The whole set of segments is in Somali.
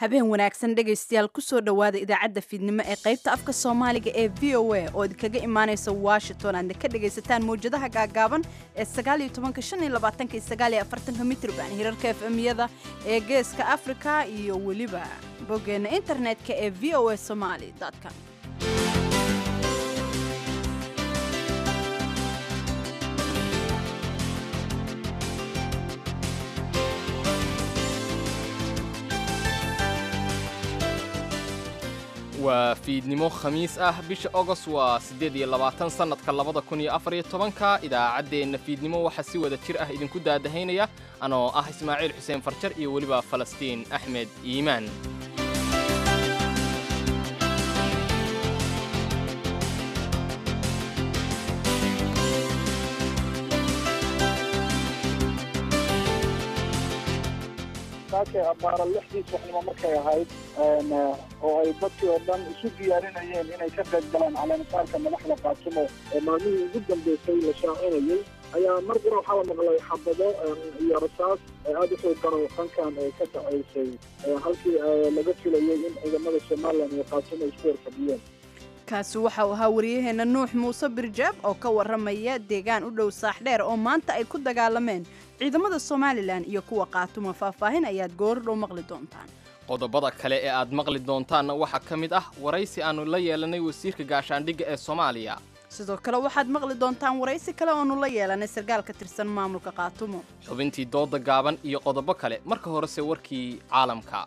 habeen wanaagsan dhegaystayaal kusoo dhowaada idaacadda fiidnimo ee qaybta afka soomaaliga ee v o a oo idinkaga imaanaysa washington aadna ka dhagaysataan mawjadaha gaagaaban ee mitrban hirarka efmyada ee geeska afrika iyo weliba boggeena internetka ee v o a somaly com waa fiidnimo khamiis ah bisha ogost waa siddeed iyo labaatan sannadka labada kun iyo afar iyo tobanka idaacaddeenna fiidnimo waxaa si wada jir ah idinku daadahaynaya anoo ah ismaaciil xuseen farjar iyo weliba falastiin axmed iimaan saakay abbaara lixdii subaxnimo markay ahayd oo ay dadkii oo dhan isu diyaarinayeen inay ka qayb galaan caleemasaarka madaxda qaasimo ee maalmihii ugu dambeysay la shaacinayay ayaa mar qura waxaa la maqlay xabado iyo rasaas aada u xoog garo dhankan ee ka dhacaysay halkii laga filayay in ciidamada somalilan iyo qaasimo isku horfadhiyeen kaasi waxa uu ahaa waryaheena nuux muuse birjaab oo ka warramaya deegaan u dhow saaxdheer oo maanta ay ku dagaalameen ciidamada somalilan iyo kuwa qaatuma faahfaahin ayaad goordhow maqli doontaan qodobada kale ee aad maqli doontaanna waxaa ka mid ah waraysi aannu la yeelanay wasiirka gaashaandhigga ee soomaaliya sidoo kale waxaad maqli doontaan waraysi kale oonu la yeelanay sarkaal ka tirsan maamulka qaatumo xubintii dooda gaaban iyo qodobo kale marka horese warkii caalamka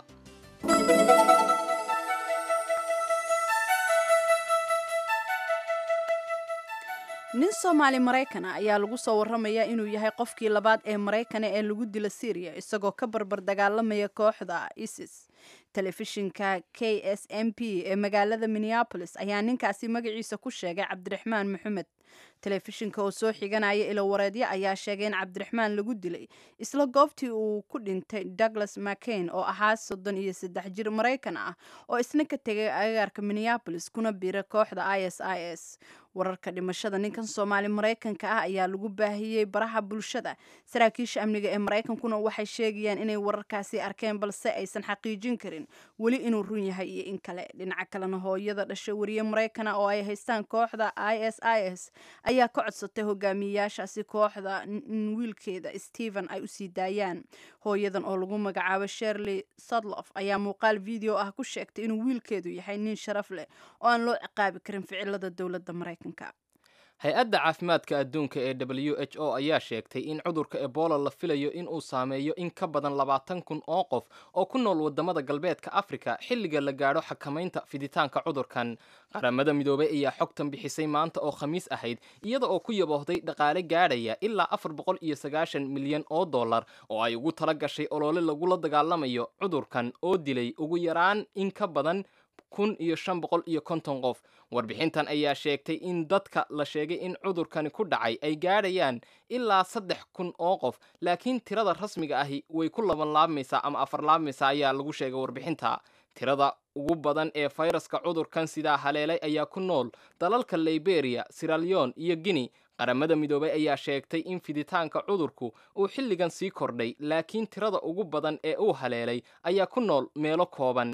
nin soomaali maraykana ayaa lagu soo warramayaa inuu yahay qofkii labaad ee maraykana ee lagu dila syriya isagoo ka barbar dagaalamaya kooxda isis telefishinka k s m p ee magaalada minneabolis ayaa ninkaasi magaciisa ku sheegay cabdiraxmaan maxamed telefishinka oo soo xiganaya ilowareedyo ayaa sheegay in cabdiraxmaan lagu dilay isla goobtii uu ku dhintay douglas mccain oo ahaa soddon iyo saddex jir maraykan ah oo isna ka tegay agaarka minneabolis kuna biira kooxda i s i s wararka dhimashada ninkan soomaali maraykanka ah ayaa lagu baahiyey baraha bulshada saraakiisha amniga ee maraykankuna waxay sheegayaan inay wararkaasi arkeen balse aysan xaqiijin karin weli inuu run yahay iyo in kale dhinaca kalena hooyada dhashay wariye maraykana oo ay haystaan kooxda i s i s ayaa ka codsatay hogaamiyeyaashaasi kooxda in wiilkeeda stephen ay usii daayaan hooyadan oo lagu magacaabo sherley sudlof ayaa muuqaal video ah ku sheegtay inuu wiilkeedu yahay nin sharaf leh oo aan loo ciqaabi karin ficilada dowladda maraykanka hay-adda caafimaadka adduunka ee w h o ayaa sheegtay in cudurka ebola la filayo in uu saameeyo in ka badan labaatan kun oo qof oo ku nool waddamada galbeedka afrika xilliga la gaadho xakamaynta fiditaanka cudurkan qaramada midoobay ayaa xogtan bixisay maanta oo khamiis ahayd iyada oo ku yaboohday dhaqaale gaadhaya ilaa afar boqol iyo sagaashan milyan oo dollar oo ay ugu tala gashay olole lagula dagaalamayo cudurkan oo dilay ugu yaraan in ka badan kun iyo shan boqol iyo konton qof warbixintan ayaa sheegtay in dadka la sheegay in cudurkani ku dhacay ay gaadhayaan ilaa saddex kun oo qof laakiin tirada rasmiga ahi way ku laban laabmaysaa ama afar laabmaysaa ayaa lagu sheegay warbixinta tirada ugu badan ee fayraska cudurkan sidaa haleelay ayaa ku nool dalalka liberia siraleon iyo guinea qaramada midoobay ayaa sheegtay in fiditaanka cudurku uu xilligan sii kordhay laakiin tirada ugu badan ee uu haleelay ayaa ku nool meelo kooban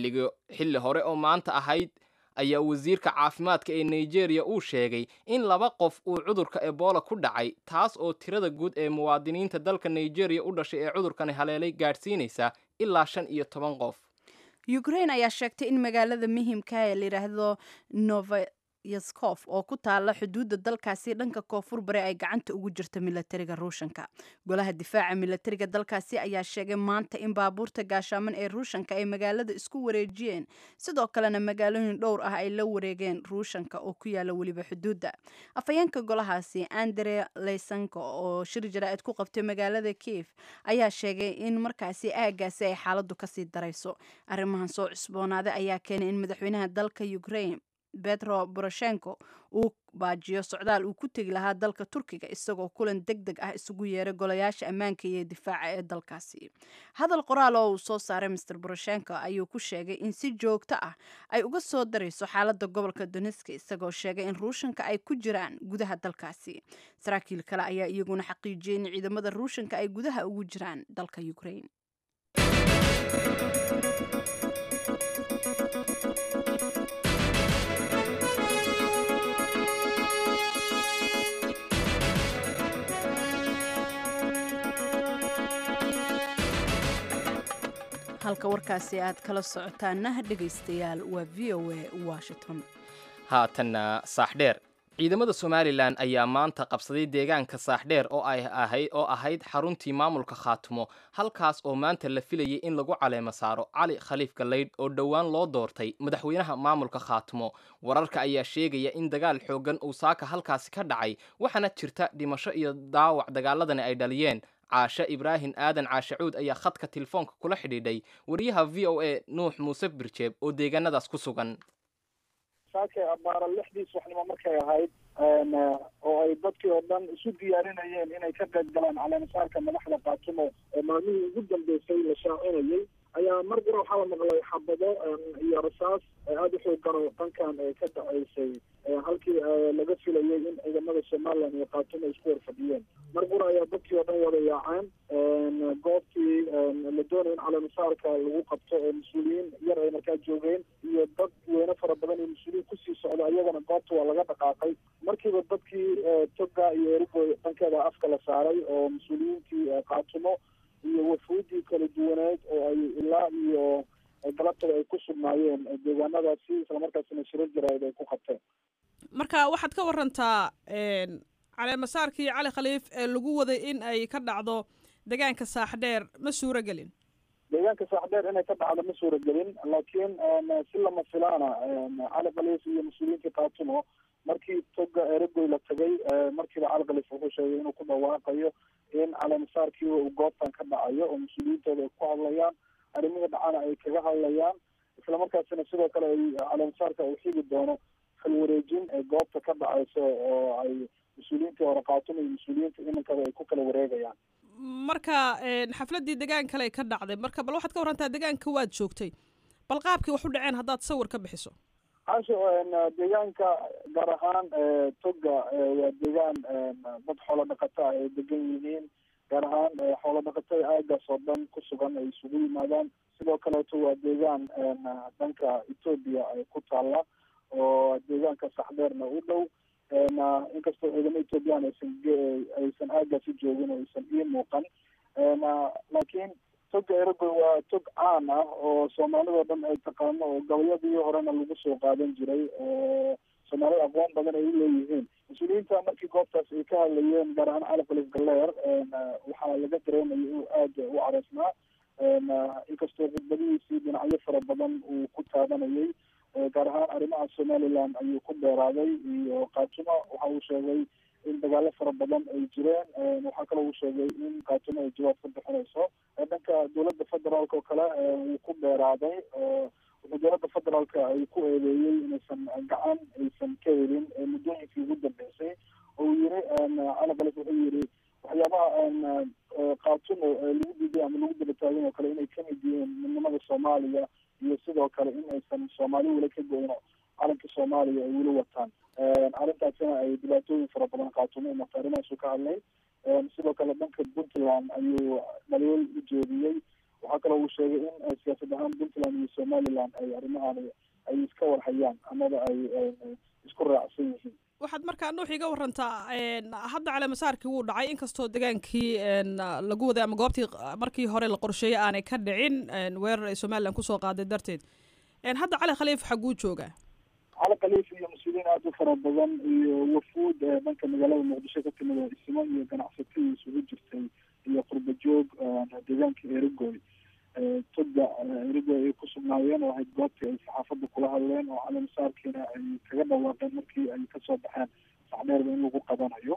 xilli hore oo maanta ahayd ayaa wasiirka caafimaadka ee nigeria uu sheegay in laba qof uu cudurka ebola ku dhacay taas oo tirada guud ee muwaadiniinta dalka nigeria u dhashay ee cudurkani haleelay gaadhsiinaysa ilaa shan iyo toban qof ukraine ayaa sheegtay in magaalada muhiimka ee layidhaahdo nova yaskof oo ku taala xuduudda dalkaasi dhanka koonfur bari ay gacanta ugu jirto milatariga ruushanka golaha difaaca milatariga dalkaasi ayaa sheegay maanta in baabuurta gaashaaman ee ruushanka ay magaalada isku wareejiyeen sidoo kalena magaalooyin dhowr ah ay la wareegeen ruushanka oo ku yaala weliba xuduudda afhayeenka golahaasi andre leysanko oo shir jaraa'id ku qabtay magaalada kief ayaa sheegay in markaasi aagaasi ay xaaladdu kasii darayso arrimahan soo cusboonaaday ayaa keenay in madaxweynaha dalka ukraine betro boroshenko uu baajiyo socdaal uu ku tegi lahaa dalka turkiga isagoo kulan deg deg ah isugu yeeray golayaasha ammaanka iyo difaaca ee dalkaasi hadal qoraal oo uu soo saaray master boroshenko ayuu ku sheegay in si joogto ah ay uga soo darayso xaalada gobolka doneska isagoo sheegay in ruushanka ay ku jiraan gudaha dalkaasi saraakiil kale ayaa iyaguna xaqiijiyey in ciidamada ruushanka ay gudaha ugu jiraan dalka ukraine halka warkaasi aad kala socotaana dhegaystayaal waa v o a washington haatanna saaxdheer ciidamada somalilan ayaa maanta qabsaday deegaanka saaxdheer oo ay ahayd oo ahayd xaruntii maamulka khaatumo halkaas oo maanta la filayay in lagu caleemo saaro cali khaliif galaydh oo dhowaan loo doortay madaxweynaha maamulka khaatumo wararka ayaa sheegaya in dagaal xooggan uu saaka halkaasi ka dhacay waxaana jirta dhimasho iyo daawac dagaaladani ay dhaliyeen caashe ibraahim aadan caashacuud ayaa khadka telefoonka kula xidhiidhay wariyaha v o a nuux muuse birjeeb oo deegaanadaas ku sugan saakay abaara lixdii subaxnimo markay ahayd oo ay dadkii oo dhan isu diyaarinayeen inay ka qayb galaan caleemasaarka madaxda kaatumo oo maalmihii ugu dambeysay la shaacinayay ayaa mar qura waxaa la maqlay xabado iyo rasaas aada u xoogan oo dhankan ka dhaceysay halkii laga filayay in ciidamada somalilan iyo kaatumo isku horfadhiyeen mar qura ayaa dadkii oo dhan wada yaaceen goobtii la doonaya in caleemasaarka lagu qabto oo mas-uuliyiin yar ay markaa joogeen iyo dad weyne fara badan iyo mas-uuliyiin kusii socda ayagana goobta waa laga dhaqaaqay markiiba dadkii toga iyo erigoy dhankeeda afka la saaray oo mas-uuliyiintii kaatumo iyo wafuudii kala duwaneed oo ay ilaa iyo galabtada ay ku sugnaayeen deegaanadaasi islamarkaasina shirar jaraa'id ay ku qabteen marka waxaad ka warantaa caleemasaarkii cali khaliif ee lagu waday in ay ka dhacdo deegaanka saaxdheer ma suuro gelin deegaanka saaxdheer inay ka dhacdo ma suura gelin laakiin si lama filaana cali khaliif iyo mas-uuliyiintii kaatumo markii toga eregoy la tagay markiiba cali khaliif wuxuu sheegay inuu ku dhawaaqayo in caleemasaarkii uu goobtan ka dhacayo oo mas-uuliyiintooda ay ku hadlayaan arrimihii dhacana ay kaga hadlayaan islamarkaasina sidoo kale ay caleemasaarka uu xigi doono xilwareejin ee goobta ka dhacayso oo ay mas-uuliyiintii hore kaatumo iyo mas-uuliyiinta iminkaba ay ku kala wareegayaan marka xafladdii degaan kale ka dhacday marka bal waxaad ka warantaa degaanka waad joogtay bal qaabkii wax u dhaceen haddaad sawir ka bixiso casho deegaanka gaar ahaan toga waa deegaan dad xoolo dhaqata ay degan yihiin gaar ahaan xoolo dhaqatada aagaas oo dhan ku sugan ay isugu yimaadaan sidoo kaleeto waa deegaan dhanka etoobiya ay ku taalla oo deegaanka saxdeerna u dhow inkastoo ciidamo ethoobiyan aysan aysan aagaasi joogin oo aysan ii muuqan laakiin toga eragoy waa tog caan ah oo soomaalidao dhan ay taqaano oo gabayadii horena lagu soo qaadan jiray oo soomaalida aqoon badan ay uleeyihiin mas-uuliyiinta markii goobtaas ay ka hadlayeen gaar ahaan cali khaliif galeer waxaa laga dareemaya inuu aada u careysnaa inkastoo khudbadihiisii dhinacyo fara badan uu ku taabanayay gaar ahaan arrimaha somaliland ayuu ku dheeraaday iyo kaatumo waxa uu sheegay in dagaalo fara badan ay jireen waxaa kaloo uu sheegay in kaatumo ay jawaab ka bixinayso dhanka dowladda federaalk oo kale wuu ku dheeraaday wuxuu dowladda federaalka ay ku eedeeyey inaysan gacan aysan ka helin muddooyinkii ugu dambeysay oo uu yiri cali khalif wuxuu yiri waxyaabaha kaatumo lagu diiday ama lagu daba taagin oo kale inay kamid yihiin midnimada soomaaliya iyo sidoo kale in aysan soomaali weli ka goyno calanka soomaaliya ay weli wataan arrintaasina ay dhibaatooyin fara badan kaatumo marka arrimahaasu ka hadlay sidoo kale dhanka puntland ayuu dhaliil u jeediyey waxaa kaloo uu sheegay in siyaasad ahaan puntland iyo somaliland ay arrimahan ay iska warhayaan amaba ay isku raacsan yihiin waxaad markaa nuux iga warantaa hadda caleemasaarkii wuu dhacay inkastoo degaankii lagu waday ama goobtii markii hore la qorsheeyey aanay ka dhicin weerar ay somalilan kusoo qaaday darteed hadda cali khaliif xaguu joogaa cali khaliif iyo mas-uuliyiin aada u fara badan iyo wafuud dhanka magaalada muqdisho ka timid oo ismo iyo ganacsatii isugu jirtay iyo qurba joog deegaanka erigoy toga erigoy ay ku sugnaayeen oo ahayd goobtii ay saxaafadda kula hadleen oo caleemasaarkiina ay kaga dhawaaqeen markii ay kasoo baxeen saxdheerba in lagu qabanayo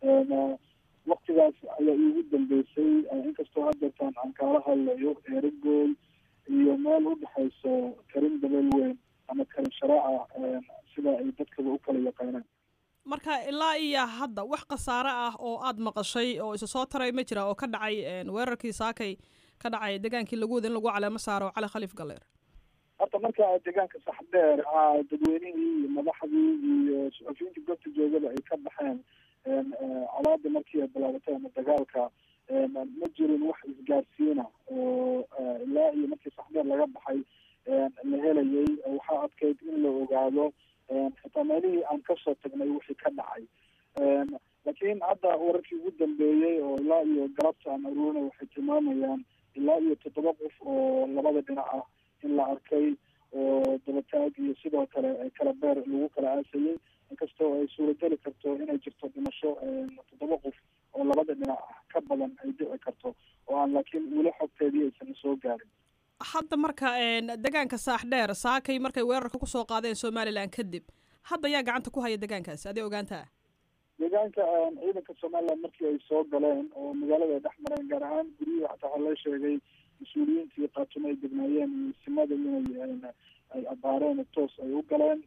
waktigaas ayaa iigu dambeysay inkastoo hadeertaan aan kaala hadlayo erigoy iyo meel udhexayso karin dabeel weyn ama karin sharaaca sida ay dadkaba u kala yaqaanaan marka ilaa iyo hadda wax khasaare ah oo aada maqashay oo isa soo taray ma jira oo ka dhacay weerarkii saakay ka dhacay degaankii lagu wada in lagu caleemo saaro cali khaliif galeer horta marka deegaanka saxdheer dadweynihii iyo madaxdii iyo suxufiyiintii goobta joogada ay ka baxeen colaada markii ay bilaabatay ama dagaalka ma jirin wax isgaarsiina oo ilaa iyo markii saxdeer laga baxay la helayay waxaa adkayd in la ogaado xitaa meelihii aan kasoo tagnay wixii ka dhacay laakiin hadda wararkii ugu dambeeyey oo ilaa iyo galabta aan aruurinay waxay tilmaamayaan ilaa iyo toddoba qof oo labada dhinac ah in la arkay oo dabataag iyo sidoo kale kala beer lagu kala aasayay inkastoo ay suurageli karto inay jirto dhimasho toddoba qof oo labada dhinac ah ka badan ay dhici karto oo aan laakiin weli xogteedii aysan soo gaarin hadda marka degaanka saax dheer saakay markay weerarka kusoo qaadeen somalilan kadib hadda yaa gacanta ku haya degaankaasi adee ogaantaa deegaanka ciidanka somaliland markii ay soo galeen oo magaalada ay dhex mareen gaar ahaan guryihii xataa waxaa loo sheegay mas-uuliyiintii qaatumo ay degnaayeen iyo simada inay ay abaareen toos ay u galeen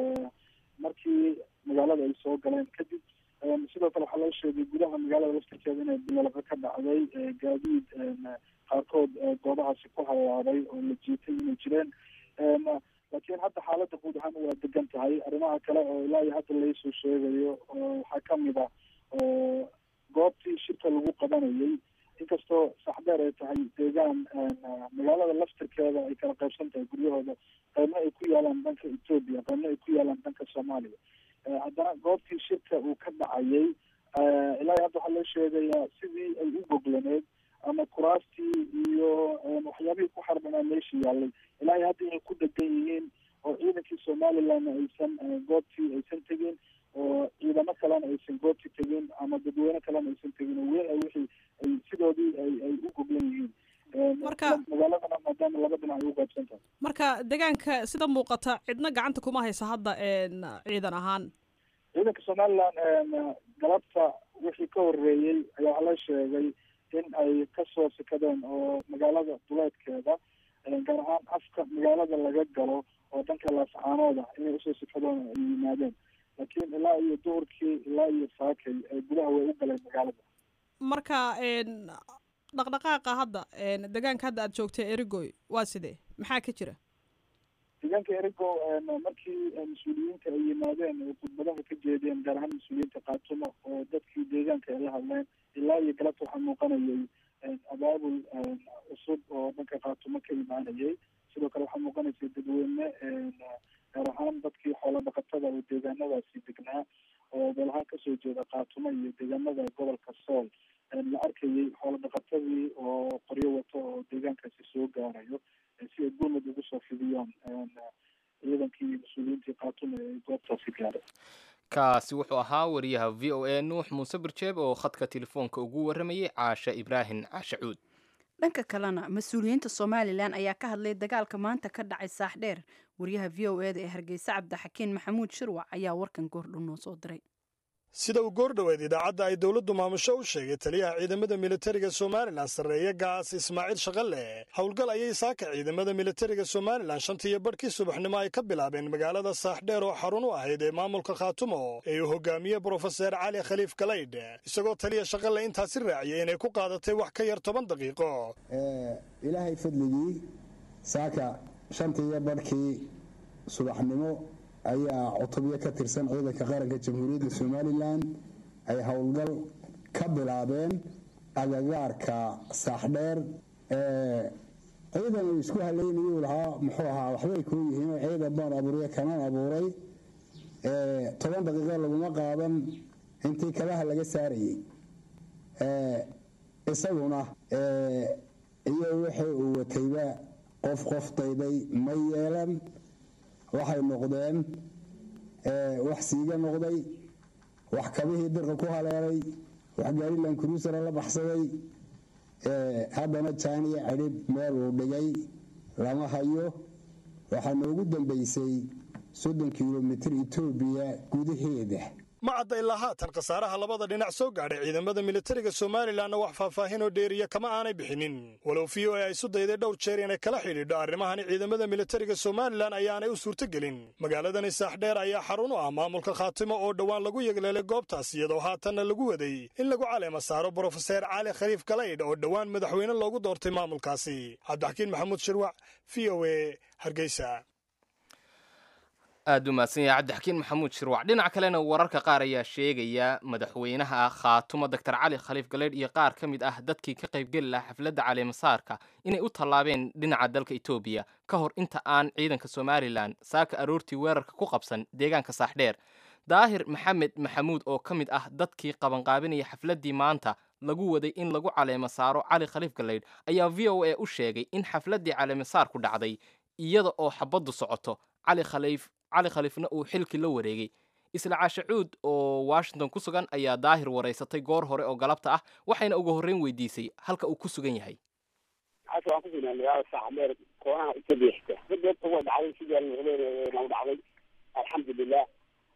markii magaalada ay soo galeen kadib sidoo kale waxaa loo sheegay gudaha magaalada laftirkeeda inay bilalaqa ka dhacday gaadiid qaarkood goobahaasi ku halaabay oo la jiitay inay jireen laakiin hadda xaaladda guud ahaan waa degan tahay arrimaha kale oo ilaa iyo hadda laysoo sheegayo oo waxaa kamid a oo goobtii shirka lagu qabanayay inkastoo saxdeer ay tahay deegaan magaalada laftirkeeda ay kala qaybsan tahay guryahooda qaybna ay ku yaalaan dhanka etoobiya qaybna ay ku yaalaan dhanka soomaaliya haddana goobtii shirka uu ka dhacayay ilaa iyo hadda waxaa loo sheegayaa sidii ay u goglaneed ama kuraastii iyo waxyaabihii ku xarbanaa meesha yaallay ilaa iyo hadda inay ku degan yihiin oo ciidankii somalilandna aysan goobtii aysan tegin oo ciidamo kalena aysan goobtii tegin ama dadweyne kalena aysan tegin oo weli wixii ay sidoodii ay ay u goglan yihiin marka magaaladana maadaama laba dhinac ay u qaybsan tahay marka degaanka sida muuqata cidna gacanta kuma haysa hadda ciidan ahaan ciidanka somaliland galabta wixii ka horeeyey ayaa waxaa la sheegay in ay kasoo sikadeen oo magaalada duleedkeeda gaar ahaan afka magaalada laga galo oo dhanka laascaanooda inay usoo sikadeen ay yimaadeen laakiin ilaa iyo duhurkii ilaa iyo saakay gudaha way u galeen magaalada marka dhaqdhaqaaqa hadda degaanka hadda aada joogtay erigoy waa sidee maxaa ka jira deegaanka erigo markii mas-uuliyiinta ay yimaadeen oo khudbadaha ka jeedeen gaar ahaan mas-uuliyiinta kaatumo oo dadkii deegaanka ay la hadleen ilaa iyo galabta waxaa muuqanayay abaabul cusub oo dhanka kaatumo ka imaanayay sidoo kale waxaa muuqanaysay dadweyne gaar ahaan dadkii xoolo dhaqatada oo deegaanadaasi degnaa oo beelahaan kasoo jeeda kaatumo iyo deegaanada gobolka sool la arkayay xoolo dhaqatadii oo qoryo wato oo deegaankaasi soo gaarayo si ay gurmad ugu soo fidiyaan ciidankii mas-uuliyiintii kaatumo ee goobtaasi gaaray kaasi wuxuu ahaa wariyaha v o a nuux muuse birjeeb oo khadka telefoonka ugu warramayay caashe ibraahim cashacuud dhanka kalena mas-uuliyiinta somalilan ayaa ka hadlay dagaalka maanta ka dhacay saaxdheer wariyaha v o eda ee hargeysa cabdixakiin maxamuud shirwac ayaa warkan goordhow noo soo diray sida uu goordhoweed idaacadda ay dowladdu maamusho u sheegay taliyaha ciidamada militariga somalilan sarreeye gaas ismaaciil shaqalle howlgal ayay saaka ciidamada militariga somalilan shantii iyo badhkii subaxnimo ay ka bilaabeen magaalada saaxdheer oo xarun u ahayd ee maamulka khaatumo ee uu hogaamiye brofeser cali khaliif galaydh isagoo taliya shaqalle intaasi raaciyay inay ku qaadatay wax ka yar toban daqiiqo ilaahay fadligii saaka shantii iyo badhkii subaxnimo ayaa cutubyo ka tirsan ciidanka qaranka jamhuuriyadda somalilan ay howlgal ka bilaabeen agagaarka saaxdheer ciidan uu isku haleynayuu lahaa muxuu ahaa waxbay kuu yihiin ciidan baan abuuriya kanaan abuuray toban daqiiqo laguma qaadan intii kabaha laga saarayey isaguna iyo wixii uu watayba qof qof dayday ma yeelan waxay noqdeen wax siiga noqday wax kabihii dirqa ku haleelay wax gaarilan cruisera la baxsaday haddana jaaniya cidhib meel uu dhigay lama hayo waxaa noogu dambaysay soddon kilomitir etoobiya gudaheeda ma cadda ilaa haatan khasaaraha labada dhinac soo gaadhay ciidamada militariga somalilanna wax faahfaahinoo dheeriya kama aanay bixinin walow v o a ay isu dayday dhowr jeer inay kala xidhiidho arrimahani ciidamada militariga somalilan ayaanay u suurtogelin magaaladani saaxdheer ayaa xarun u ah maamulka khaatimo oo dhowaan lagu yegleelay goobtaas iyadoo haatanna lagu waday in lagu caleema saaro brofeser cali khaliif galaydh oo dhowaan madaxweyne loogu doortay maamulkaasi cabdixakiin maxamuud shirwac v o a hargeysa aad u mahadsan yahay cabdixakiin maxamuud shirwac dhinaca kalena wararka qaar ayaa sheegaya madaxweynaha khaatumo doctor cali khaliif galeydh iyo qaar ka mid ah dadkii ka qaybgeli lahaa xafladda caleemasaarka inay u tallaabeen dhinaca dalka etoobiya ka hor inta aan ciidanka somalilan saaka aroortii weerarka ku qabsan deegaanka saaxdheer daahir maxamed maxamuud oo ka mid ah dadkii qabanqaabinaya xafladdii maanta lagu waday in lagu caleemo saaro cali khaliif galeydh ayaa v o a u sheegay in xafladdii caleemasaarku dhacday iyada oo xabaddu socoto cali khaliif cali khaliifna uu xilkii la wareegay isla caashe cuud oo washington ku sugan ayaa daahir waraysatay goor hore oo galabta ah waxayna ugu horreyn weydiisay halka uu ku sugan yahay halka waan ku sugnaa magaalada saaxameer koonaha etoobiya xigta dadeedta way dhacday sidii almucleena u dhacday alxamdulilah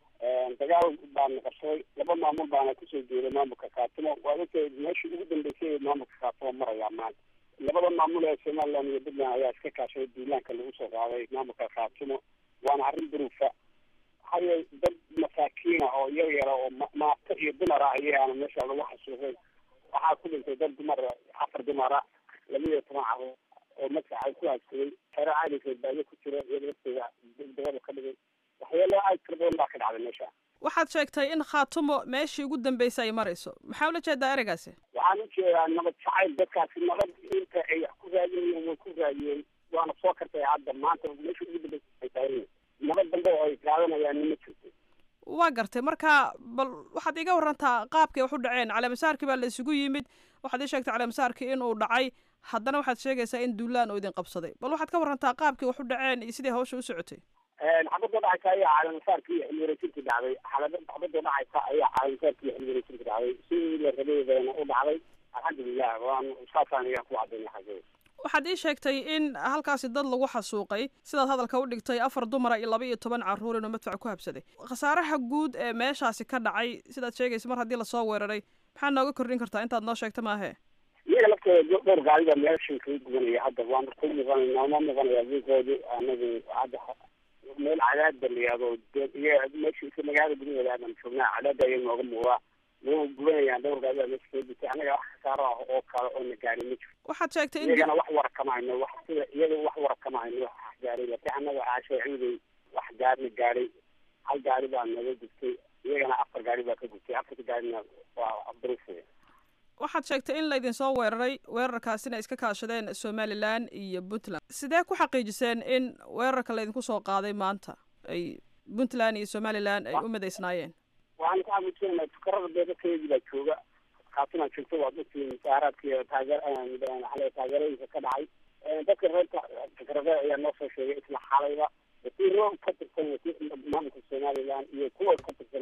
dagaal baana qabsaday laba maamul baana kusoo jeeday maamulka kaatimo waa ogtay meeshii ugu dambeysay ee maamulka kaatimo marayaa maanta labada maamul ee somaliland iyo puntland ayaa iska kaashaday duulaanka lagu soo qaaday maamulka kaatimo waana arrin duruufa haye dad masaakiina oo yar yara oo maato iyo dumar ah ayaana meesha lagu xasuuqay waxaa ku dhintay dad dumar afar dumara laba iyo toban caruur oo magaca ku haadsaday xero caalinka baayo ku jira iyada lafteeda dagada ka dhigay waxyaalo aad tira badan baa ka dhacday meesha waxaad sheegtay in khaatumo meeshii ugu dambeysay ay marayso maxaa ula jeedaa ereygaasi waxaan ujeedaa nabad jacayl dadkaasi nabad inta ay wax ku raadinayeen way ku raadiyeen waana soo kartay hadda maanta meesha ugu dambeysay ay tahay nabad dambe oo ay qaadanayaan ma jirto waa gartay marka bal waxaad iga warantaa qaabkay wax u dhaceen caleemasaarkii baa la isugu yimid waxaad ii sheegtay caleemasaarkii inuu dhacay haddana waxaad sheegaysaa in duulaan oo idin qabsaday bal waxaad ka warantaa qaabkii wax u dhaceen iyo sidai hawsha u socotay xabadda dhacaysa ayaa caleemasaarkii xilwareejinta dhacday xabadda dhacaysa ayaa caleemasaarkii xilwareejinta dhacday sidii la rabeydana u dhacday alxamdulilah waan saasaan ayaan ku cadaynay xagee waxaad ii sheegtay in halkaasi dad lagu xasuuqay sidaad hadalka u dhigtay afar dumara iyo laba iyo toban carruur inuu madfac ku habsaday khasaaraha guud ee meeshaasi ka dhacay sidaad sheegaysa mar haddii lasoo weeraray maxaa nooga kordhin kartaa intaad noo sheegta maahe iyaga laftooda dhowr gaariba meeshan kaga gubanaya hadda waan ku muuqanayna ma muuqanaya wiilkoodi anagu hadda meel cadaadba la yihahdo meesha magaalada gudaheeda aadan joognaa cadaadda ayaa nooga muuqdaa way gubanayaan dhowr gaariba meesha kaga gutay anaga wax khasaaro ah oo kale oo na gaari ma jiro waxaad sheegtay in iyagana wax wara kama hayno wax sida iyaga wax wara kama hayno wax gaaray laakiin anaga caashay ciiday wax gaarina gaaray hal gaari baa naga gubtay iyagana afar gaari baa ka gubtay afarta gaarina waa duruufaya waxaad sheegtay in laydin soo weeraray weerarkaasina iska kaashadeen somalilan iyo puntland sidee ku xaqiijiseen in weerarka laydinku soo qaaday maanta ay puntland iyo somalilan ay u midaysnaayeen waxaan ku xaqiijinayna fukarada beedakeedii baa jooga kaatunaa joogta waad ogtiin musaaraadka iyo taageer xale taageerooyinka ka dhacay dadka reerka fikrada ayaa noo soo sheegay isla xalayba wasiiro ka tirsan maamulka somaliland iyo kuwa ka tirsan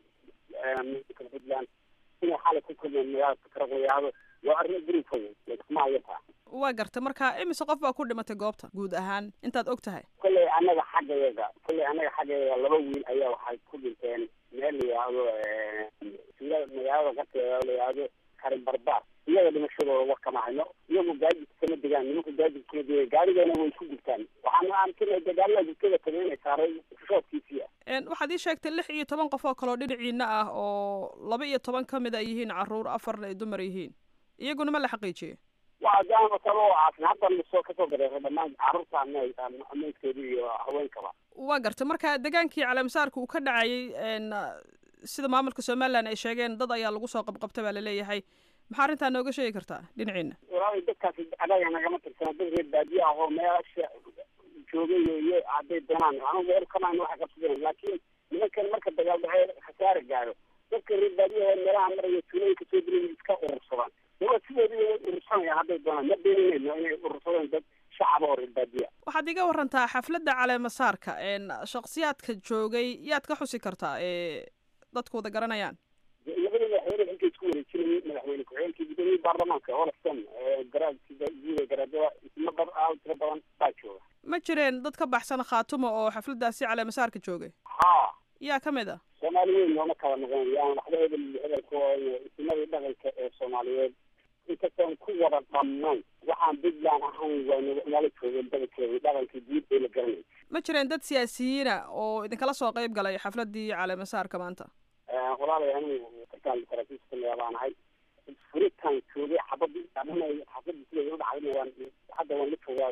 maamulka puntland inay xalay ku kulmeen magaalada fikradayaado waa arrin duruufa kuma hayataa waa gartay marka imise qof baa ku dhimatay goobta guud ahaan intaad og tahay kolley annaga xaggayaga kolley annaga xaggayaga laba wiil ayaa waxay ku dhinteen meel la yihahdo sila magaalada qarteeda la yihahdo karin barbaar iyaga dhimashadooda war kama hayno iyagu gaajidka kama degaan nimanku gaajidka kama degaan gaarigana way ku gubtaan waxaan aaminsanay dagaalada gubtada kale inay saaray shoodkiisii ah waxaad ii sheegtay lix iyo toban qof oo kaleo dhinaciina ah oo laba iyo toban ka mid a yihiin carruur afarna ay dumar yihiin iyaguna ma la xaqiijiyey waa daama talo aasin haddan lasoo kasoo gareeray dhammaan carruurta meydkeeda iyo haweenkaba waa gartay marka degaankii caleemasaarka uu ka dhacayay sida maamulka somalilan ay sheegeen dad ayaa lagu soo qabqabtay baa laleeyahay maxaa arrintaa nooga sheegi kartaa dhinaciina walaal dadkaasi adaga nagama tirsana dad reer baadiye ah oo meelasha joogay iyo hadday doonaan anu weer kamaan waxay qabsadeen laakiin nimankan marka dagaal dhacee khasaare gaaro dadka reer baadiyaha meelaha maraya tuulooyinka soo dilay iska urursadaan waa sidoodii way urursanayaan hadday doonaan ma beeninayno inay urursadeen dad shacaba oo reer baadiya waxaad iga warantaa xafladda caleemasaarka shaksiyaadka joogay yaad ka xusi kartaa ee dadku wada garanayaan labada madaxweyne xilka isku wareejinayay madaxweyne ku-xigeenkii gudoomiyii baarlamaanka olafton garaadka guuda garaadada isma bad aad tiro badan baa jooga ma jireen dad ka baxsan khaatumo oo xafladdaasi caleemasaarka joogay ha yaa ka mid ah soomaaliyeed nooma kala noqon yaan waxba hebel hebelka isimadii dhaqanka ee soomaaliyeed inkastoon ku wada dhammayn waxaan puntland ahayn waa nala joogeen badankeeda dhaqankii guud ee la garanay ma jireen dad siyaasiyiina oo idinkala soo qayb galay xafladdii caleemasaarka maanta walaalay anigu kartaan saraakiista baan ahay furitaan joogay xabadii xabadii siday u dhacdayna waan hadda waan la joogaa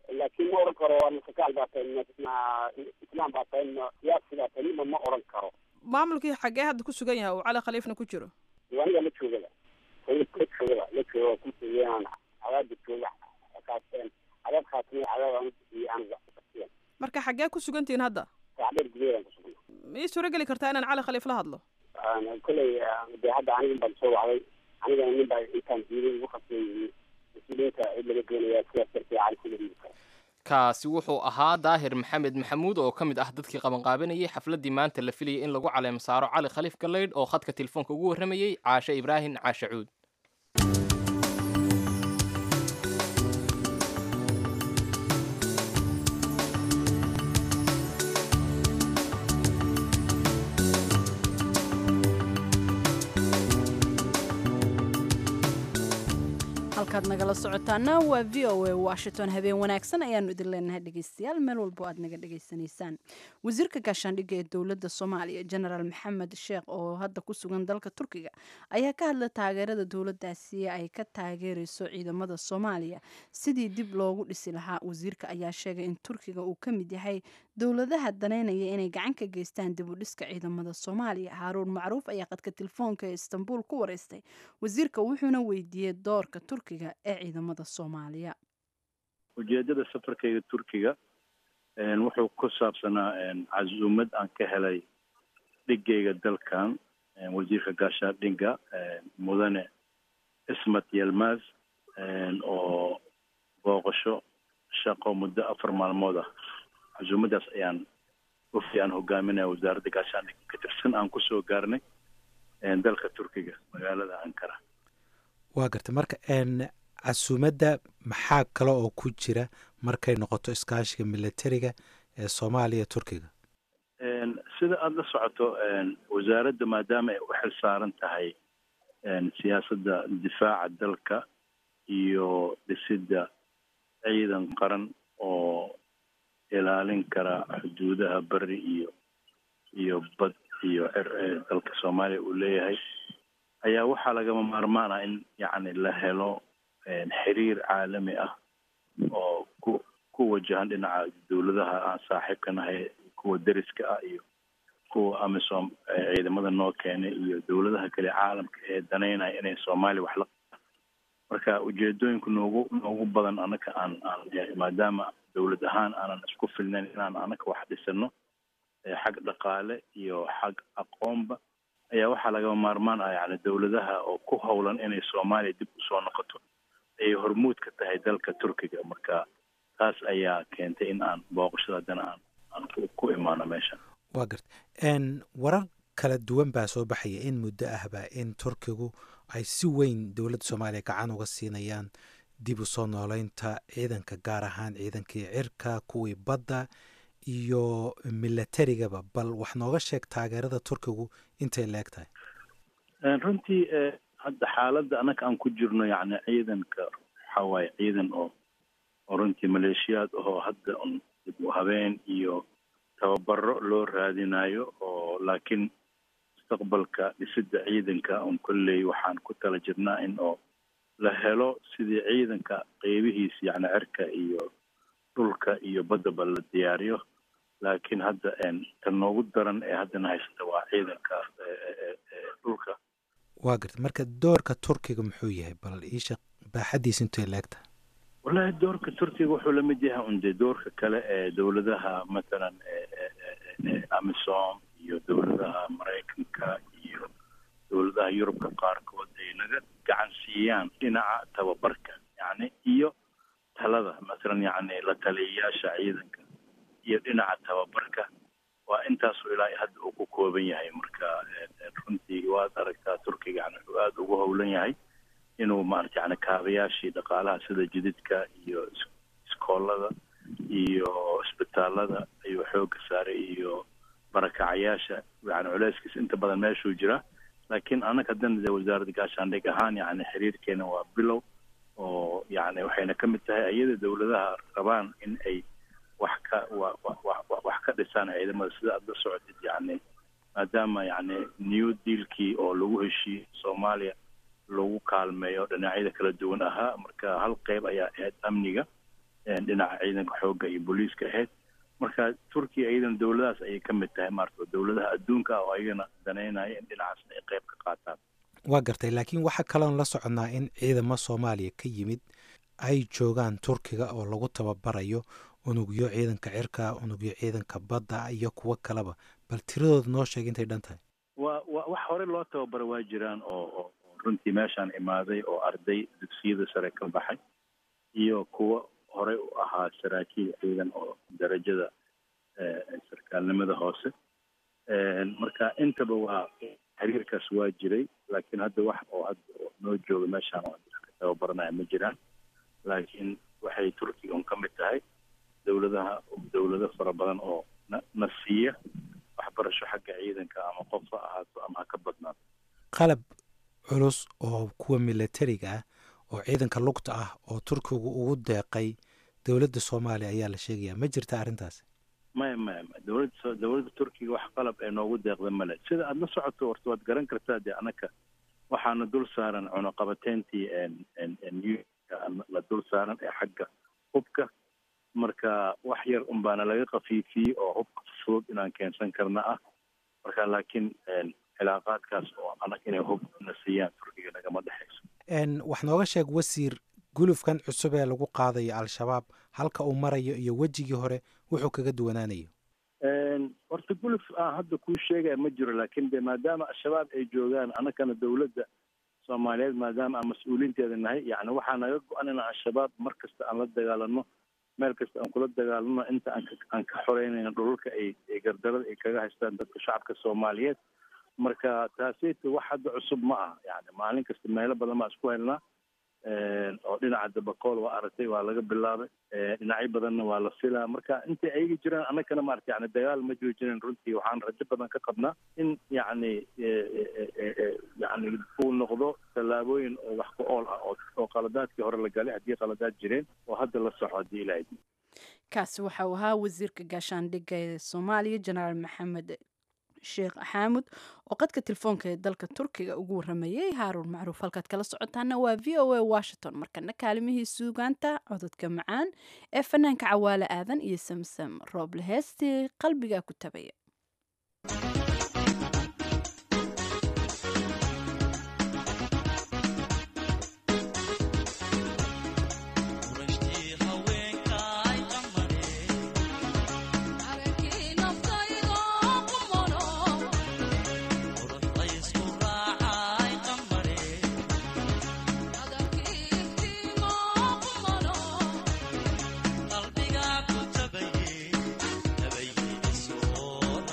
laakiin ma oran karo waa masakaal baa tahay ma islaam baa tahay ma siyaasi baa tahay nima ma oran karo maamulkii xaggee hadda ku sugan yahay uu cali khaliifna ku jiro aniga la joogada la joogada la jooga waa ku sugayaan cadaada jooga kaaseen cadaad khaatimiy cadaad iyo aniga marka xaggee ku sugantihiin hadda sacdheer gudaheedaan ku sugna ma ii suuro geli kartaa inaan cali khaliif la hadlo kolley dee hadda aniga in baan soo wacday anigana nin baa intaan diiday ugu khasbay mas-uuliyiinta cid laga doonayaa sidaas darteed cali kula dhiibi kara kaasi wuxuu ahaa daahir maxamed maxamuud oo ka mid ah dadkii qabanqaabanayay xafladdii maanta la filayay in lagu caleemo saaro cali khaliif galaydh oo khadka telefoonka ugu warramayey caashe ibraahim caashe cuud halkaad nagala socotaana waa v o a washington habeen wanaagsan ayaanu idin leenahay dhegeystayaal meel walbo aad naga dhegeysanaysaan wasiirka gaashaandhigga ee dowladda soomaaliya genaraal maxamed sheekh oo hadda ku sugan dalka turkiga ayaa ka hadla taageerada dowladdaasi ay ka taageereyso ciidamada soomaaliya sidii dib loogu dhisi lahaa wasiirka ayaa sheegay in turkiga uu ka mid yahay dowladaha daneynaya inay gacan ka geystaan dib u dhiska ciidamada soomaaliya haaruun macruuf ayaa qadka telefoonka ee istanbul ku wareystay wasiirka wuxuuna weydiiyey doorka turkiga ee ciidamada soomaaliya ujeedada safarkayga turkiga wuxuu ku saabsanaa casuumad aan ka helay dhigayga dalkan wasiirka gaashaandhigga mudane ismat yelmaz oo booqasho shaqo muddo afar maalmood ah casuumadaas ayaan wafdi aan hogaaminaya wasaaradda gaashaandhigga ka tirsan aan kusoo gaarnay dalka turkiga magaalada ankara waa garta marka casuumadda maxaa kale oo ku jira markay noqoto iskaashiga militariga ee soomaaliya turkiga sida aada la socoto wasaaradda maadaama ay u xil saaran tahay siyaasadda difaaca dalka iyo dhisidda ciidan qaran oo ilaalin kara xuduudaha beri iyo iyo bad iyo cer ee dalka soomaaliya uu leeyahay ayaa waxaa lagama maarmaan ah in yacni la helo xiriir caalami ah oo ku ku wajahan dhinaca dowladaha aan saaxiibka nahay kuwa deriska ah iyo kuwa amisom ciidamada noo keenay iyo dowladaha kale caalamka ee danaynaya inay soomaaliya wax la marka ujeedooyinku noogu noogu badan anaka aan aan maadaama dowlad ahaan aanan isku filnayn inaan anaka wax dhisano xag dhaqaale iyo xag aqoonba ayaa waxaa lagama maarmaan ah yani dowladaha oo ku howlan inay soomaaliya dib usoo noqoto ayay hormuud ka tahay dalka turkiga marka taas ayaa keentay in aan booqashada haddana aan aan ku imaano meeshan waa garta warar kala duwan baa soo baxaya in muddo ahba in turkigu ay si weyn dowladda soomaaliya gacan uga siinayaan dib u soo nooleynta ciidanka gaar ahaan ciidankii cirka kuwii badda iyo milatarigaba bal wax nooga sheeg taageerada turkigu intay leeg tahay runtii hadda xaaladda annaka aan ku jirno yacni ciidanka waxaa waaye ciidan oo oo runtii maleeshiyaad ahoo hadda un dib u habeen iyo tababaro loo raadinayo oo laakiin mustaqbalka dhisidda ciidanka un kolley waxaan ku tala jirnaa in oo la helo sidii ciidanka qeybihiisa yacni cirka iyo dhulka iyo baddaba la diyaariyo laakiin hadda tan noogu daran ee haddana haysata waa ciidanka dhulka waa garta marka doorka turkiga muxuu yahay bal iisha baaxadiisa intay leegtahay wallahi doorka turkiga wuxuu la mid yahay un dee doorka kale ee dowladaha mathalan amisom iyo dowladaha maraykanka iyo dowladaha yurubka qaarkood ay naga gacan siiyaan dhinaca tababarka yacni iyo talada mathalan yacni la taliyayaasha ciidanka iyo dhinaca tababarka waa intaasu ilaa hadda uu ku kooban yahay marka runtii waad aragtaa turkiga yani wuxuu aada ugu howlan yahay inuu maarata yani kaabayaashii dhaqaalaha sida jididka iyo iskoolada iyo isbitaalada ayuu xooga saaray iyo barakacayaasha yani culeyskiis inta badan meeshuu jira laakiin annaga haddana dee wasaaradda gaashaandhig ahaan yani xiriirkeena waa bilow oo yani waxayna ka mid tahay iyada dowladaha rabaan in ay wax ka wa wa wax ka dhisaan ciidamada sida aada la socotid yani maadaama yani new dealkii oo lagu heshiiyey soomaaliya lagu kaalmeeyo dhinacyada kala duwan ahaa marka hal qeyb ayaa ahayd amniga dhinaca ciidanka xoogga iyo booliiska ahayd marka turkiya iyadana dowladahaas ayay ka mid tahay maarata dowladaha adduunka ah oo ayagana danaynaya in dhinacaasna ay qayb ka qaataan waa gartay laakiin waxaa kaloon la soconnaa in ciidamo soomaaliya ka yimid ay joogaan turkiga oo lagu tababarayo unugyo ciidanka cirka unugyo ciidanka badda iyo kuwo kaleba bal tiradooda noo sheeg intay dhan tahay waa wa wax hore loo tababara waa jiraan oo oo runtii meeshaan imaaday oo arday dugsiyada sare ka baxay iyo kuwo horey u ahaa saraakiil ciidan oo darajada sarkaalnimada hoose marka intaba waa xiriirkaas waa jiray laakiin hadda wax oo hadda noo jooga meeshaan oo ka tababaranaya ma jiraan laakiin waxay turkiga un ka mid tahay dowladaha dowlado fara badan oo na na siiya waxbarasho xagga ciidanka ama qof ha ahaato ama ha ka badnaato qalab culus oo kuwa milatariga ah oo ciidanka lugta ah oo turkigu ugu deeqay dowladda soomaaliya ayaa la sheegayaa ma jirta arrintaasi maya maya maya dowladda dowladda turkiga wax qalab ee noogu deeqda male sida aada la socoto horta waad garan kartaa dee anaka waxaana dul saaran cunuqabateyntii la dul saaran ee xagga hubka marka wax yar un baana laga kafiifiyey oo hubka fudud inaan keensan karna ah marka laakiin cilaaqaadkaas oo anag inay hub na siiyaan turkiga nagama dhexayso wax nooga sheeg wasiir gulufkan cusub ee lagu qaadayo al-shabaab halka uu marayo iyo wejigii hore wuxuu kaga duwanaanayo horta guluf aan hadda kuu sheegaya ma jiro laakiin de maadaama al-shabaab ay joogaan annagana dowladda soomaaliyeed maadaama aan mas-uuliinteeda nahay yacni waxaa naga go-an in al-shabaab mar kasta aan la dagaalano meel kasta aan kula dagaalano inta aan aan ka xoreynayno dhulalka ay ay gardarada ay kaga haystaan dadka shacabka soomaaliyeed marka taaseyta wax hadda cusub ma aha yani maalin kasta meelo badan baa isku helnaa oo dhinaca dabakool waa aragtay waa laga bilaabay dhinacyo badanna waa la filaa marka intay ayaga jiraan annagana maarata yani dagaal ma joojinin runtii waxaan rajo badan ka qabnaa in yacni yani uu noqdo tallaabooyin oo wax ku ool ah oo qaladaadkii hore la galay haddii qaladaad jireen oo hadda la soco haddii ilaahay kaasi waxa uu ahaa wasiirka gaashaandhigga ee soomaaliya jenaraal maxamed sheekh xaamud oo qadka telefoonka ee dalka turkiga ugu waramayay haaruun macruuf halkaad kala socotaana waa v o a washington markana kaalimihii suugaanta cododka macaan ee fanaanka cawaale aadan iyo samsam rooble heestii qalbigaa ku tabaya qalbiga ku tabaye tabaye soo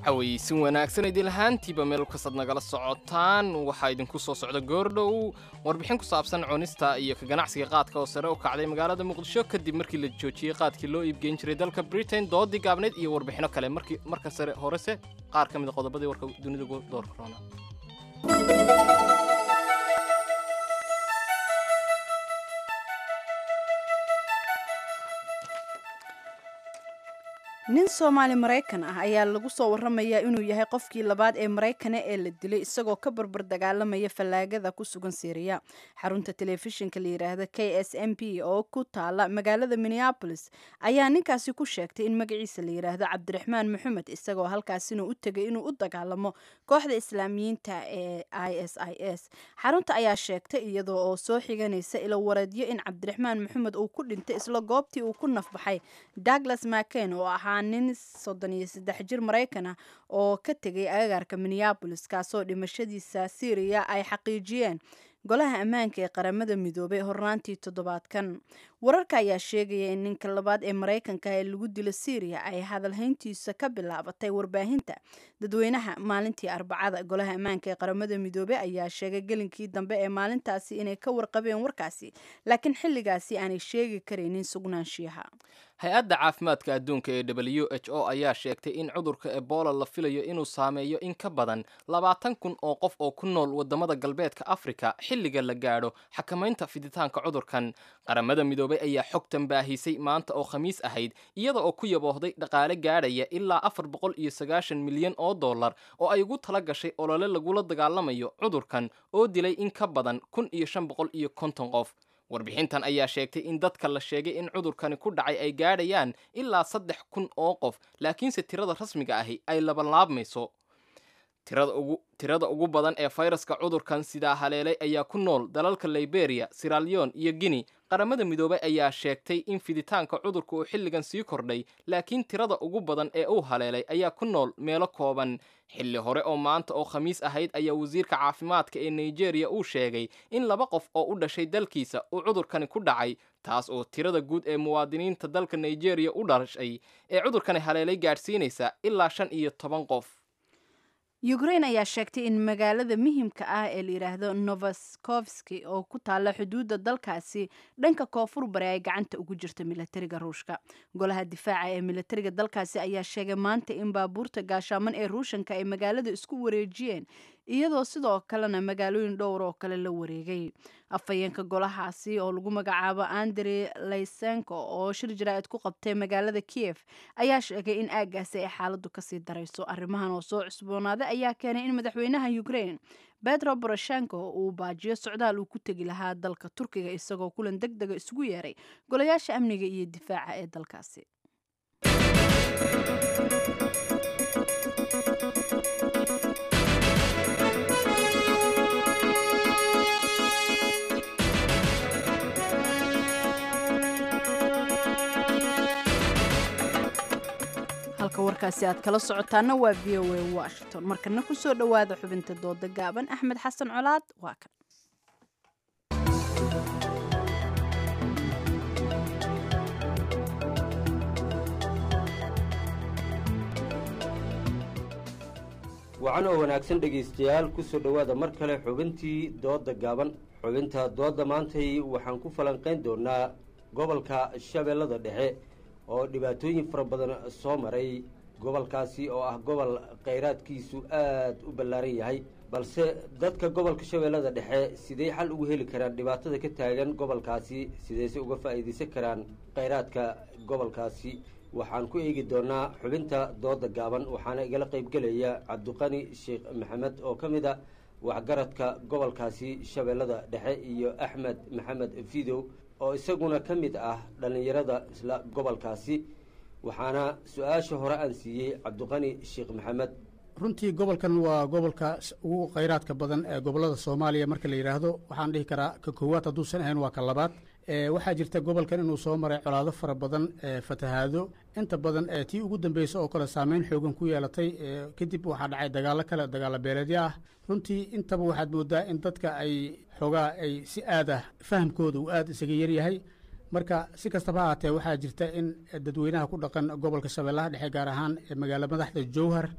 cawaysin wanaagsan idin lahaantiiba meel kastaad nagala socotaan waxaa idinku soo socda goordhow warbixin ku saabsan cunista iyo ka ganacsiga qaadka oo sare u kacday magaalada muqdisho kadib markii la joojiyey qaadkii loo iibgeyn jiray dalka britain doodii gaabneyd iyo warbixino kale markii marka sare horese qaar ka mid a qodobadii warka dunida doorka roona nin soomaali maraykan ah ayaa lagu soo waramayaa inuu yahay qofkii labaad ee maraykana ee la dilay isagoo ka barbar dagaalamaya fallaagada ku sugan syriya xarunta telefishinka la yidhaahda k s m p oo ku taala magaalada minneabolis ayaa ninkaasi ku sheegtay in magaciisa la yidhaahdo cabdiraxmaan maxamed isagoo halkaasina u tegay inuu u dagaalamo kooxda islaamiyiinta ee i s i s xarunta ayaa sheegtay iyadoo oo soo xiganaysa ilo wareedyo in cabdiraxmaan maxamed uu ku dhintay isla goobtii uu ku nafbaxay douglas maken oo ahaa nin soddon iyo saddex jir maraykan ah oo ka tegay agagaarka minneabolis kaasoo dhimashadiisa syriya ay xaqiijiyeen golaha ammaanka ee qaramada midoobay hornaantii toddobaadkan wararka ayaa sheegaya in ninka labaad ee maraykanka ee lagu dilo syriya ay hadalhayntiisa ka bilaabatay warbaahinta dadweynaha maalintii arbacada golaha ammaanka ee qaramada midoobey ayaa sheegay gelinkii dambe ee maalintaasi inay ka warqabeen warkaasi laakiin xilligaasi aanay sheegi karaynin sugnaanshiyaha hay-adda caafimaadka adduunka ee w h o ayaa sheegtay in cudurka ebola la filayo inuu saameeyo in ka badan labaatan kun oo qof oo ku nool wadamada galbeedka afrika xilliga la gaadho xakamaynta fiditaanka cudurkan qaramada midoobay ayaa xogtan baahisay maanta oo khamiis ahayd iyada oo ku yaboohday dhaqaale gaadhaya ilaa afar boqol iyo sagaashan milyan oo dollar oo ay ugu tala gashay olole lagula dagaalamayo cudurkan oo dilay in ka badan kun iyo shan boqol iyo konton qof warbixintan ayaa sheegtay in dadka la sheegay in cudurkani ku dhacay ay gaadhayaan ilaa saddex kun oo qof laakiinse tirada rasmiga ahi ay labanlaabmayso tirada ugu badan ee fayraska cudurkan sidaa haleelay ayaa ku nool dalalka liberia siralion iyo guinea qaramada midoobay ayaa sheegtay in fiditaanka cudurka uu xilligan sii kordhay laakiin tirada ugu badan ee uu haleelay ayaa ku nool meelo kooban xilli hore oo maanta oo khamiis ahayd ayaa wasiirka caafimaadka ee nigeria uu sheegay in laba qof oo u dhashay dalkiisa uu cudurkani ku dhacay taas oo tirada guud ee muwaadiniinta dalka nigeria u dhashay ee cudurkani haleelay gaadhsiinaysa ilaa shan iyo toban qof ukrain ayaa sheegtay in magaalada muhimka ah ee la yidhaahdo novaskovski oo ku taalla xuduudda dalkaasi dhanka koonfur bari ay gacanta ugu jirto milatariga ruushka golaha difaaca ee milatariga dalkaasi ayaa sheegay maanta in baabuurta gaashaaman ee ruushanka ay magaalada isku wareejiyeen iyadoo sidoo kalena magaalooyin dhowr oo kale la wareegay afhayeenka golahaasi oo lagu magacaabo andre laysenko oo shir jaraa'id ku qabtay magaalada kiev ayaa sheegay in aaggaasi ay xaaladu kasii darayso arrimahan oo soo cusboonaaday ayaa keenay in madaxweynaha ukrain betro boroshenko uu baajiyo socdaal uu ku tegi lahaa dalka turkiga isagoo kulan deg dega isugu yeeray golayaasha amniga iyo difaaca ee dalkaasi halka warkaasi aad kala socotaana waa v o a washington markana kusoo dhowaada xubinta dooda gaaban axmed xasan colaad waa kan wacan oo wanaagsan dhegaystayaal kusoo dhowaada mar kale xubintii dooda gaaban xubinta dooda maantay waxaan ku falanqayn doonaa gobolka shabeellada dhexe oo dhibaatooyin fara badan soo maray gobolkaasi oo ah gobol khayraadkiisu aada u ballaaran yahay balse dadka gobolka shabeellada dhexe sidey xal ugu heli karaan dhibaatada ka taagan gobolkaasi sideyse uga faa'iidaysan karaan khayraadka gobolkaasi waxaan ku eegi doonaa xubinta dooda gaaban waxaana igala qaybgelaya cabdiqani sheekh maxamed oo ka mid a waxgaradka gobolkaasi shabeellada dhexe iyo axmed maxamed fidow oo isaguna ka mid ah dhallinyarada isla gobolkaasi waxaana su-aasha hore aan siiyey cabdiqani sheekh maxamed runtii gobolkan waa gobolka ugu khayraadka badan ee gobolada soomaaliya marka la yidhaahdo waxaan dhihi karaa ka koowaad hadduusan ahayn waa ka labaad waxaa jirta gobolkan inuu soo maray colaado fara badan fatahaado inta badan tii ugu dambeysa oo kale saameyn xoogan ku yeelatay kadib waxaa dhacay dagaalo kale dagaalo beeleedyo ah runtii intaba waxaad moodaa in dadka ay xoogaa ay si aad ah fahamkooda uu aada isaga yaryahay marka si kastaba ha haatee waxaa jirta in dadweynaha ku dhaqan gobolka shabeellaha dhexe gaar ahaan magaalo madaxda jowhar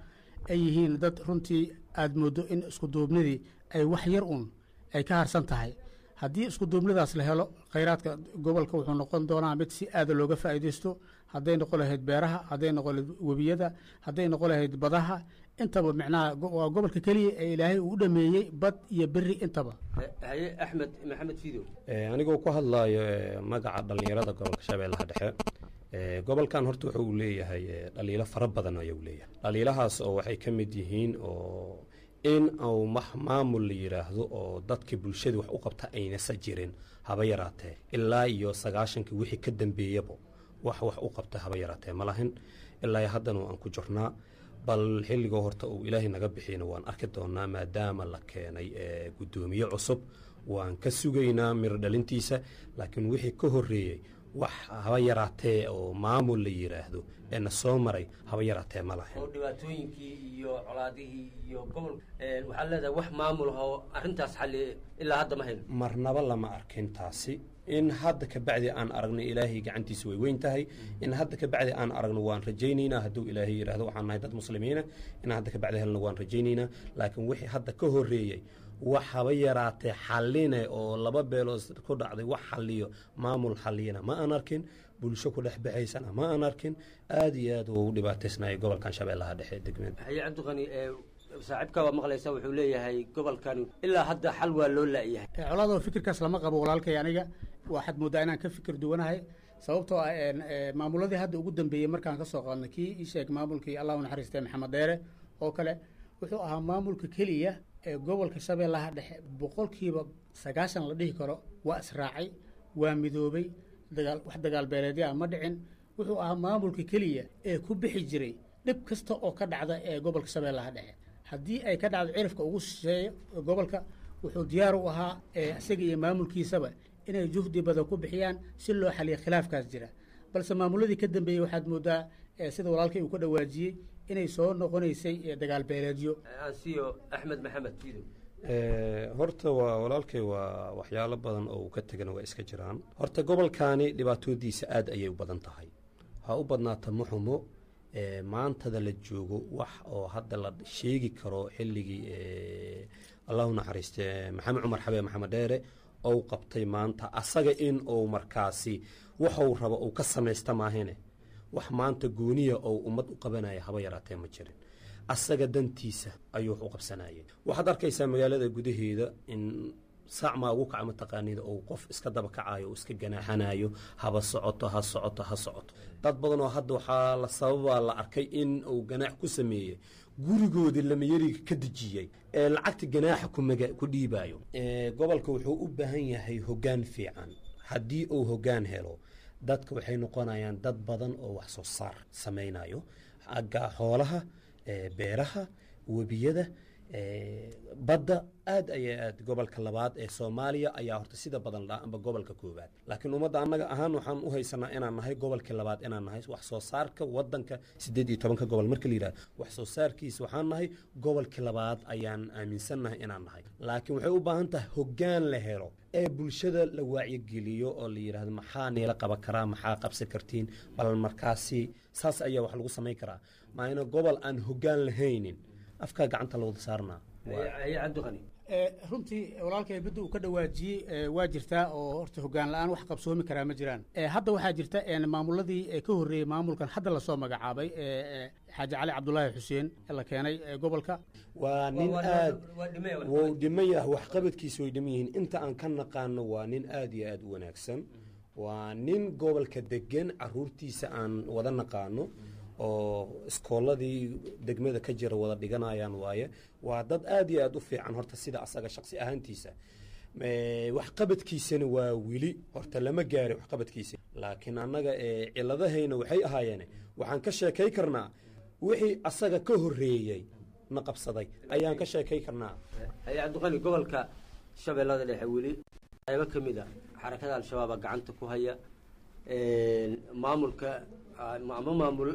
ay yihiin dad runtii aada mooddo in iskuduubnidii ay wax yar un ay ka harsan tahay haddii iskuduubnidaas la helo khayraadka gobolka wuxuu noqon doonaa mid si aada looga faa'iidaysto hadday noqon lahayd beeraha hadday noqon lahayd webiyada hadday noqon lahayd badaha intaba micnaha waa gobolka keliya ee ilaahay uu u dhameeyey bad iyo beri intaba haye axmed maxamed fidow anigoo ku hadlaayo magaca dhallinyarada gobolka shabeellaha dhexe gobolkan horta wuxuu leeyahay dhaliilo fara badan ayuu leeyahay dhaliilahaas oo waxay ka mid yihiin oo in uu maamul la yidhaahdo oo dadka bulshada wax u qabta aynasa jirin haba yaraatee ilaa iyo sagaashankii wixii ka dambeeyaba wax wax u qabta haba yaraatee ma lahin ilaa haddana aan ku jirnaa bal xilligoo horta uu ilaahay naga bixiyna waan arki doonaa maadaama la keenay guddoomiye cusub waan ka sugaynaa miro dhalintiisa laakiin wixii ka horreeyey wax haba yaraatee oo maamul la yidhaahdo ee na soo maray haba yaraatee ma lahayn oo dhibaatooyinkii iyo colaadihii iyo gobol waxaad leedahay wax maamul oo arrintaas xalli ilaa hadda ma hayno marnaba lama arkin taasi in hadda ka bacdi aan aragno ilaahay gacantiisa way weyn tahay in hadda ka bacdi aan aragno waan rajaynaynaa hadduu ilaahay yidhahdo waxaan nahay dad muslimiina in hadda ka bacdi helno waan rajaynaynaa laakiin wixii hadda ka horreeyey wax haba yaraatee xalline oo laba beelood ku dhacday wax xaliyo maamul xaliyana ma aan arkin bulsho ku dhex baxaysana ma aan arkin aada iyo aad uu u dhibaataysnayay gobolkan shabeellaha dhexe degmeed haye cabdiqani saaxiibka waa maqlaysa wuxuu leeyahay gobolkani ilaa hadda xal waa loo la'yahay colaadoo fikirkaas lama qabo walaalkay aniga waxaad mooddaa inaan ka fikir duwanahay sababtoo ah maamuladii hadda ugu dambeeyey markaan ka soo qaadnay kii ii sheeg maamulkii allahu naxariistay maxamed dheere oo kale wuxuu ahaa maamulka keliya ee gobolka shabeellaha dhexe boqolkiiba sagaashan la dhihi karo waa israacay waa midoobay dagaal wax dagaal beeleedya ma dhicin wuxuu ahaa maamulka keliya ee ku bixi jiray dhib kasta oo ka dhacda ee gobolka shabeellaha dhexe haddii ay ka dhacdo cirifka ugu shisheeyo gobolka wuxuu diyaar u ahaa isaga iyo maamulkiisaba inay juhdi badan ku bixiyaan si loo xaliyo khilaafkaas jira balse maamuladii ka dambeeyey waxaad moodaa sida walaalkay uu ka dhawaajiyey inay soo noqonaysay dagaal beeleedyo ansiyo axmed maxamed fidow horta waa walaalkay waa waxyaalo badan oo uu ka tegana waa iska jiraan horta gobolkaani dhibaatoodiisa aad ayay u badan tahay ha u badnaata muxumo maantada la joogo wax oo hadda la sheegi karo xilligii allahu naxariiste maxamed cumar xabee maxamed dheere ou qabtay maanta asaga in uu markaasi waxuu rabo uu ka samaysta maahine wax maanta gooniya oo ummad u qabanaya haba yaraatee ma jirin asaga dantiisa ayuu wax u qabsanayay waxaad arkaysaa magaalada gudaheeda in saacmaa ugu kaca mataqaanida ou qof iska daba kacayo o iska ganaaxanayo haba socoto ha socoto ha socoto dad badan oo hadda waxaa la sababaa la arkay in uu ganaax ku sameeyey gurigoodii lamayariga ka dejiyey ee lacagta ganaaxa ku dhiibayo gobolka wuxuu u baahan yahay hoggaan fiican haddii uu hoggaan helo dadka waxay noqonayaan dad badan oo wax soo saar samaynayo agga xoolaha beeraha webiyada badda aad aya aad gobolka labaad ee soomaaliya ayaa horta sida badan dhaa amba gobolka koowaad laakiin ummadda annaga ahaan waxaan u haysanaa inaan nahay gobolkii labaad inaan nahay wax soo saarka wadanka siddeed iyo tobanka gobol marka la yidhahdo wax soo saarkiisa waxaan nahay gobolkii labaad ayaan aaminsannahay inaan nahay laakiin waxay u baahan tahay hoggaan la helo ee bulshada la waacyogeliyo oo la yidhahdo maxaa niila qaban karaa maxaa qabsan kartiin bal markaasi saas ayaa wax lagu samayn karaa maayna gobol aan hoggaan lahaynin afkaa gacanta la wada saarnaa haye cabdiqani runtii walaalkay midda uu ka dhawaajiyey waa jirtaa oo horta hoggaan la-aan wax qabsoomi karaa ma jiraan hadda waxaa jirta maamuladii ka horreeyey maamulkan hadda lasoo magacaabay xaaji cali cabdulaahi xuseen la keenay gobolka waa nin aad wuu dhiman yahay waxqabadkiisa way dhiman yihiin inta aan ka naqaano waa nin aad iyo aad u wanaagsan waa nin gobolka degan caruurtiisa aan wada naqaano oo iskooladii degmada ka jira wada dhiganayaan waaye waa dad aad iyo aad u fiican horta sida asaga shaqsi ahaantiisa waxqabadkiisana waa weli horta lama gaarin waxqabadkiisa laakiin annaga ciladahayna waxay ahaayeen waxaan ka sheekay karnaa wixii asaga ka horreeyey na qabsaday ayaan ka sheekay karnaa haye cabdiqani gobolka shabeellada dhexe weli qaybo ka mid a xarakada al-shabaaba gacanta ku haya maamulka ama maamul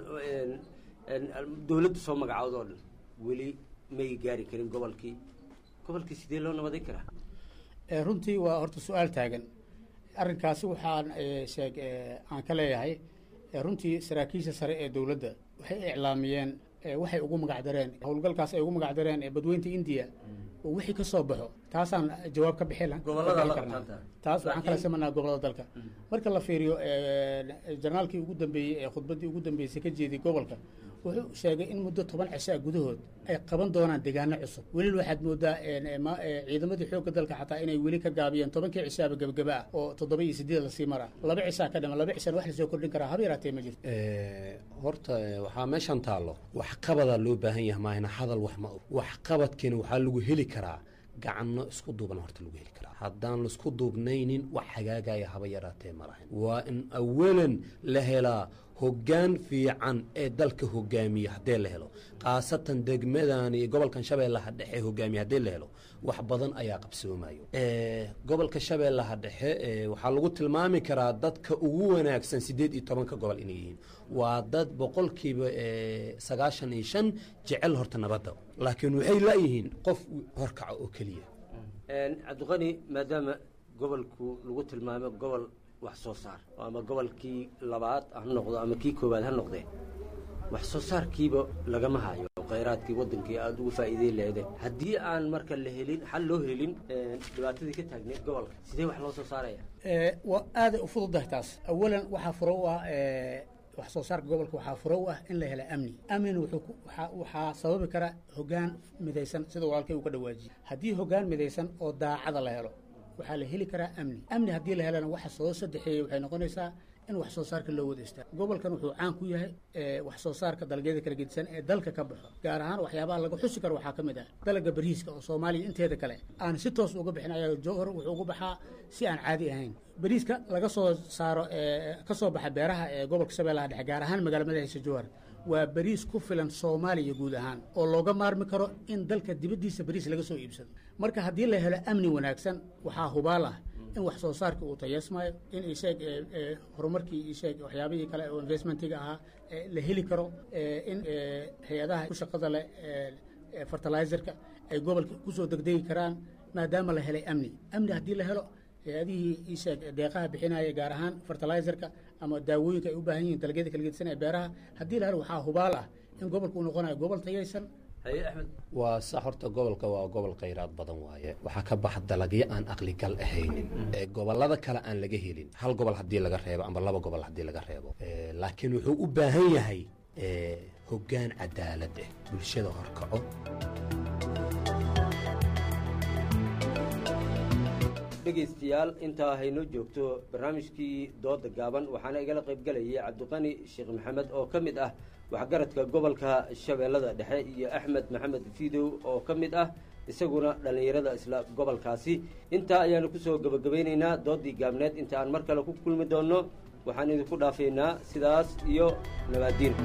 dowladda soo magacaawda oo dhan weli may gaari karin gobolkii gobolkii sidee loo nabaday karaa runtii waa horta su-aal taagan arrinkaasi waxaan sheeg aan ka leeyahay runtii saraakiisha sare ee dowladda waxay iclaamiyeen waxay ugu magacdareen howlgalkaas ay ugu magacdareen badweynta indiya oo wixii ka soo baxo taasaan jawaab ka bixi karnaa taas waxaan kala samanaa gobolada dalka marka la fiiriyo janaalkii ugu dambeeyey ee khudbaddii ugu dambeysay ka jeediyey gobolka wuxuu sheegay in muddo toban cishaa gudahood ay qaban doonaan deegaano cusub weli waxaad moodaa ciidamadii xoogga dalka xataa inay weli ka gaabiyeen tobankii cishaaba gebagaba ah oo toddoba iyo sideed lasii maraa laba cishaa ka dhima laba cishaan wax lasoo kordhin karaa haba yaraatee ma jirto horta waxaa meeshan taallo waxqabadaa loo baahan yahay maahina hadal wax ma og waxqabadkiina waxaa lagu heli karaa gacanno isku duuban horta lagu heli karaa haddaan laisku duubnaynin wax hagaagaya haba yaraatee ma lahayn waa in awalan la helaa hoggaan fiican ee dalka hogaamiya haddee la helo khaasatan degmadan iyo gobolkan shabeellaha dhexe hogaamiya haddii la helo wax badan ayaa qabsoomayo gobolka shabeellaha dhexe waxaa lagu tilmaami karaa dadka ugu wanaagsan siddeed iyo tobanka gobol inay yihiin waa dad boqolkiiba sagaashan iyo shan jecel horta nabadda laakiin waxay laayihiin qof horkaca oo keliya cabdiqani maadaama gobolku lagu tilmaamo gobol wax soo saar ama gobolkii labaad ha noqdo ama kii koowaad ha noqdee wax soo saarkiiba lagama hayo khayraadkii wadankii aada ugu faa'iideyn leede haddii aan marka la helin xal loo helin dhibaatadii ka taagneed gobolka sidee wax loo soo saaraya waa aaday u fududahay taas awalan waxaa furo u ah wax soo saarka gobolka waxaa furo u ah in la hela amni amnina waxaa sababi kara hoggaan midaysan sida walaalkay uu ka dhawaajiyey haddii hoggaan midaysan oo daacada la helo waxaa la heli karaa amni amni haddii la helana waxa soo saddexeeyey waxay noqonaysaa in wax soo saarka loo wada istaago gobolkan wuxuu caan ku yahay wax soo saarka dalagyada kala gedisan ee dalka ka baxo gaar ahaan waxyaabaha laga xusi karo waxaa ka mid ah dalaga bariiska oo soomaaliya inteeda kale aan si toos uga bixin ayaa jowhar wuxuu uga baxaa si aan caadi ahayn bariiska laga soo saaro ka soo baxa beeraha ee gobolka shabeellaha dhexe gaar ahaan magaala madaxiisa jowhar waa bariis ku filan soomaaliya guud ahaan oo looga maarmi karo in dalka dibaddiisa bariis laga soo iibsado marka haddii la helo amni wanaagsan waxaa hubaal ah in wax soo saarka uu tayeesmayo in isheeg horumarkii isheeg waxyaabihii kale oo investmentiga ahaa la heli karo in hay-adaha ku shaqada leh fertilizerka ay gobolka kusoo degdegi karaan maadaama la helay amni amni haddii la helo hay-adihii isheeg deeqaha bixinaya gaar ahaan fertilizerka ama daawooyinka ay u baahan yihiin dalagyada kala gedisan ee beeraha haddii la helo waxaa hubaal ah in gobolka uu noqonayo gobol tayaysan waa sax horta gobolka waa gobol khayraad badan waaye waxaa ka baxa dalagyo aan aqligal ahaynin gobolada kale aan laga helin hal gobol haddii laga reebo amba laba gobol haddii laga reebo laakiin wuxuu u baahan yahay hoggaan cadaalad ah bulshada horkaco dhegaystayaal intaa haynoo joogto barnaamijkii dooda gaaban waxaana igala qaybgelayay cabdiqani sheekh maxamed oo ka mid ah waxgaradka gobolka shabeellada dhexe iyo axmed maxamed fidow oo ka mid ah isaguna dhallinyarada isla gobolkaasi intaa ayaanu kusoo gebagabaynaynaa doodii gaabneed inta aan mar kale ku kulmi doonno waxaan idinku dhaafaynaa sidaas iyo nabaadiin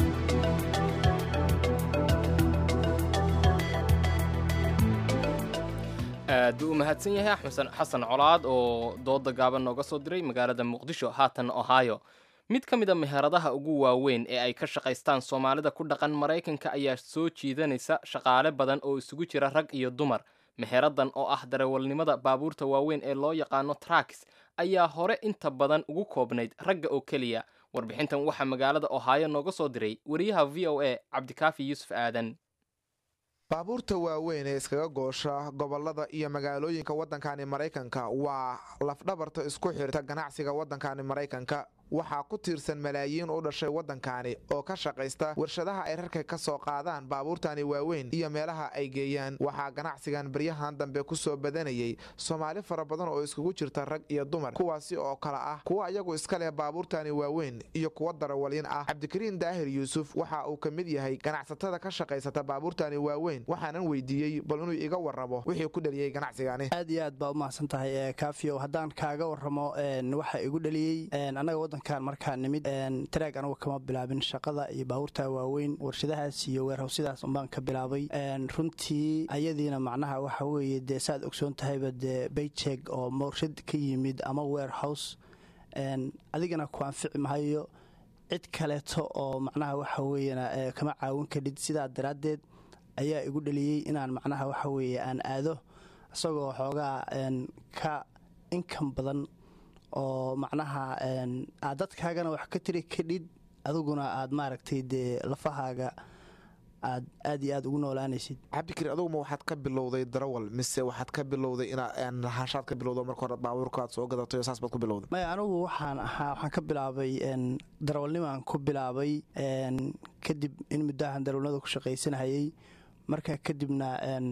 aad buu u mahadsan yahay axmed xasan colaad oo dooda gaaban nooga soo diray magaalada muqdisho haatan ohio mid ka mid a meheradaha ugu waaweyn ee ay ka shaqaystaan soomaalida ku dhaqan maraykanka ayaa soo jiidanaysa shaqaale badan oo isugu jira rag iyo dumar meheradan oo ah darawalnimada baabuurta waaweyn ee loo yaqaano traks ayaa hore inta badan ugu koobnayd ragga oo keliya warbixintan waxaa magaalada ohio nooga soo diray wariyaha v o a cabdikaafi yuusuf aadan baabuurta waaweyn ee iskaga goosha gobolada iyo magaalooyinka waddankani maraykanka waa lafdhabarta isku xirta ganacsiga waddankani maraykanka waxaa ku tiirsan malaayiin u dhashay waddankani oo ka shaqaysta warshadaha ay rarka ka soo qaadaan baabuurtani waaweyn iyo meelaha ay geeyaan waxaa ganacsigan baryahan dambe ku soo badanayay soomaali fara badan oo iskugu jirta rag iyo dumar kuwaasi oo kale ah kuwa iyagu iska leh baabuurtani waaweyn iyo kuwa darawalyin ah cabdikariin daahir yuusuf waxa uu ka mid yahay ganacsatada ka shaqaysata baabuurtani waaweyn waxaanan weydiiyey bal inuu iga warramo wixii ku dhaliyey ganacsigani aad iyo aad baa u mahadsan tahay kaafiyow haddaan kaaga warramo waxa igu dhaliyey anaga waddankan markaa nimid taraag anagu kama bilaabin shaqada iyo baabuurta waaweyn warshadahaas iyo weerhawsyadaas unbaan ka bilaabay runtii ayadiina macnaha waxa weeye dee saaad ogsoon tahayba dee bayjeg oo warshad ka yimid ama weerhouse adigana ku anfici mahayo cid kaleeto oo macnaha waxa weeyana kama caawin kadhid sidaa daraaddeed ayaa igu dhaliyey inaan macnaha waxa weeye aan aado isagoo xoogaa ka inkan badan oo macnaha aad dadkaagana wax ka tiri kadhid adiguna aad maaragtay dee lafahaaga aad aad iyo aad ugu noolaanaysid cabdikariin adugu ma waxaad ka bilowday darawal mise waxaad ka bilowday inaad lahaanshaad ka bilowdo marka hore baabuurka aad soo gadatay oo saas baad ku bilowday maya anigu waxaan ahaa waxaan ka bilaabay darawalnimaan ku bilaabay kadib in muddahan darawalnimada ku shaqaysanahayay marka kadibna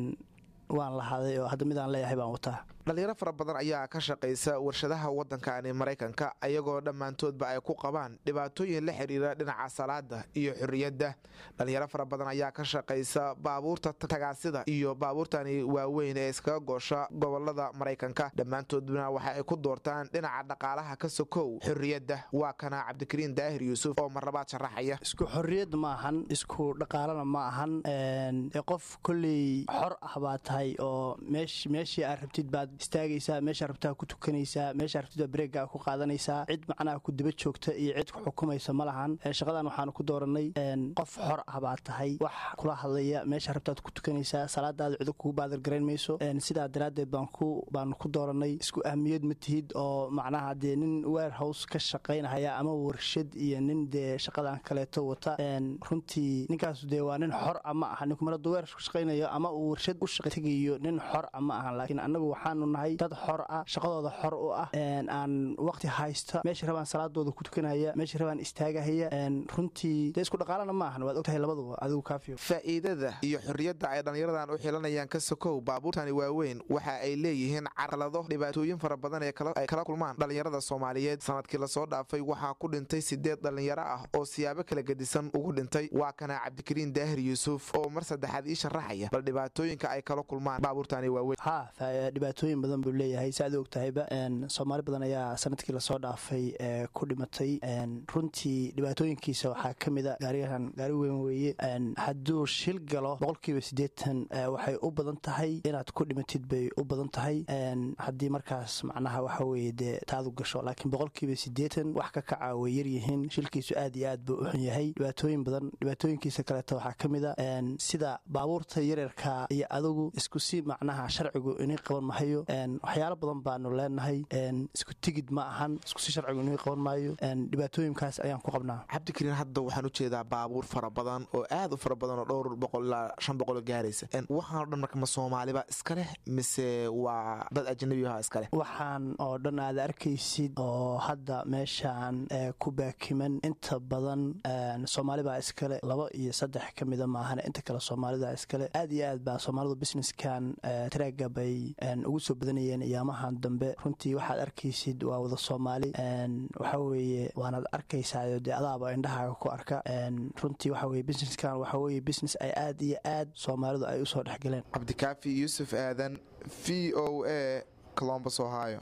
waan lahaaday oo hadda midaan leeyahay baan wataa dhalinyaro fara badan ayaa ka shaqaysa warshadaha waddankani maraykanka ayagoo dhammaantoodba ay ku qabaan dhibaatooyin la xidhiira dhinaca salaada iyo xorriyadda dhalinyaro fara badan ayaa ka shaqaysa baabuurta tagaasida iyo baabuurtani waaweyn ee iskaga goosha gobolada maraykanka dhammaantoodna waxa ay ku doortaan dhinaca dhaqaalaha ka sokow xorriyadda waa kana cabdikariin daahir yuusuf oo marlabaad sharaxaya isku xorriyad ma ahan isku dhaqaalana ma ahan qof kolley xor ah baa tahay oo meeshii aad rabtid baad istaagaysaa meeshaa rabtaa ku tukanaysaa meeshaa rabtidbaa bareeggaa ku qaadanaysaa cid macnaha ku daba joogta iyo cid ku xukumaysa ma lahan shaqadan waxaanu ku dooranay qof xor ah baa tahay wax kula hadlaya meeshaa rabtaad ku tukanaysaa salaadaada cido kugu baadargarayn mayso sidaa daraaddeed baanu ku dooranay isku ahmiyad ma tihid oo macnaha dee nin warehouse ka shaqaynahaya ama warshad iyo nin dee shaqadan kaleeto wata runtii ninkaasu dee waa nin xor ah ma aha ninkumaradu weer ku shaqaynayo ama uu warshad u shaqtegayo nin xor ah ma ahan laakiin annagu waxaanu nahay dad xor ah shaqadooda xor u ah aan waqti haysta meesha rabaan salaadooda ku tukanaya meesha rabaan istaagahaya runtii dee isku dhaqaalana ma ahan waad ogtahay labaduba adigu kaafiyo faa'iidada iyo xorriyadda ay dhallinyaradan u xilanayaan ka sokow baabuurtani waaweyn waxa ay leeyihiin carqalado dhibaatooyin fara badan ay kala kulmaan dhallinyarada soomaaliyeed sanadkii lasoo dhaafay waxaa ku dhintay sideed dhallinyaro ah oo siyaabo kala gedisan ugu dhintay waa kana cabdikariin daahir yuusuf oo mar saddexaad ii sharaxaya bal dhibaatooyinka ay kala kulmaan baabuurtani waaweyn ha dhibaatooyin badan buu leeyahay si aad ogtahayba soomaali badan ayaa sanadkii lasoo dhaafay ku dhimatay runtii dhibaatooyinkiisa waxaa ka mida gaarigan gaari weyn weeye hadduu shil galo boqolkiiba siddeetan waxay u badan tahay inaad ku dhimatid bay u badan tahay haddii markaas macnaha waxa weeye dee taadu gasho laakiin boqolkiiba siddeetan wax ka kaca way yaryihiin shilkiisu aad iyo aad buu u xun yahay dhibaatooyin badan dhibaatooyinkiisa kaleeto waxaa ka mida sida baabuurta yaryarka iyo adugu isku si macnaha sharcigu inay qaban mahayo waxyaalo badan baanu leenahay isku tigid ma ahan isku si sharcigu inay qaban maayo dhibaatooyinkaas ayaan ku qabnaa cabdikariin hadda waxaan u jeedaa baabuur fara badan oo aad u fara badan oo dhowr boqol ilaa shan boqol gaaraysa waxaan oo dhan marka ma soomaaliba iska leh mise waa dad ajnabi aha iska leh waxaan oo dhan aad arkaysid oo hadda meeshaan ku baakiman inta badan soomaalibaa iskale laba iyo saddex ka mida maahan inta kale soomaalida iskale aad iyo aad baa soomaalidu businesskan traaga bay ugu soo badanayeen iyaamahan dambe runtii waxaad arkaysid waa wada soomaali waxa weeye waanaad arkaysaa dee adaaba indhahaaga ku arka runtii waxa weye businesskan waxa weye business ay aad iyo aad soomaalidu ay usoo dhexgaleen cabdikaafi yuusuf aadan v o a colombus ohio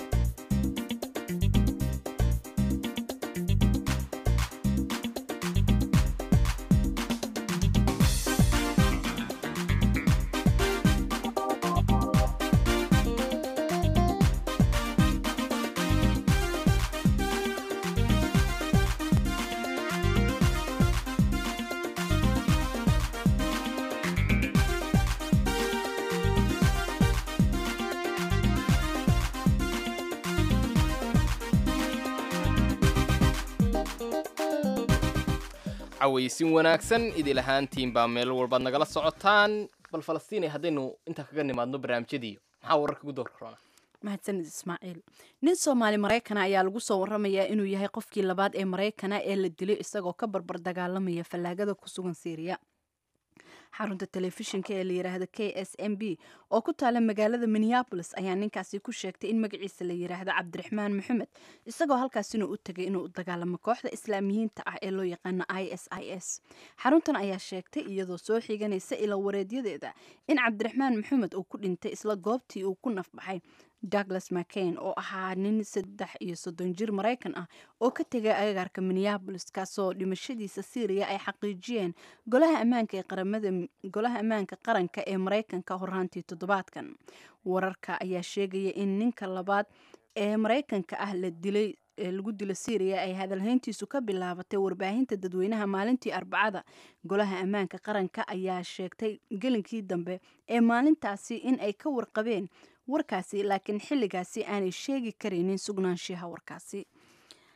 cawaysin wanaagsan idil ahaantiin baa meel walbaad nagala socotaan bal falastiinay haddaynu intaa kaga nimaadno barnaamijyadiiyo maxaa wararka ugu doorka roona mahadsanid ismaaciil nin soomaali maraykana ayaa lagu soo waramayaa inuu yahay qofkii labaad ee maraykana ee la dilay isagoo ka barbar dagaalamaya fallaagada ku sugan syriya xarunta telefishinka ee la yiraahdo k s m b oo ku taala magaalada minneabolis ayaa ninkaasi ku sheegtay in magaciisa la yiraahdo cabdiraxmaan maxamed isagoo halkaasina u tegay inuu u dagaalamo kooxda islaamiyiinta ah ee loo yaqaano i s i s xaruntan ayaa sheegtay iyadoo soo xiganaysa ila wareedyadeeda in cabdiraxmaan maxamed uu ku dhintay isla goobtii uu ku nafbaxay douglas mccain oo ahaa nin saddex iyo soddon jir maraykan ah oo ka tegay agagaarka minneabolis kaasoo dhimashadiisa syriya ay xaqiijiyeen golaha ammaanka ee qaramada golaha ammaanka qaranka ee maraykanka horraantii toddobaadkan wararka ayaa sheegaya in ninka labaad ee maraykanka ah la dilay ee lagu dilo syriya ay hadalhayntiisu ka bilaabatay warbaahinta dadweynaha maalintii arbacada golaha ammaanka qaranka ayaa sheegtay gelinkii dambe ee maalintaasi in ay ka warqabeen warkaasi laakiin xilligaasi aanay sheegi karaynin sugnaanshiyaha warkaasi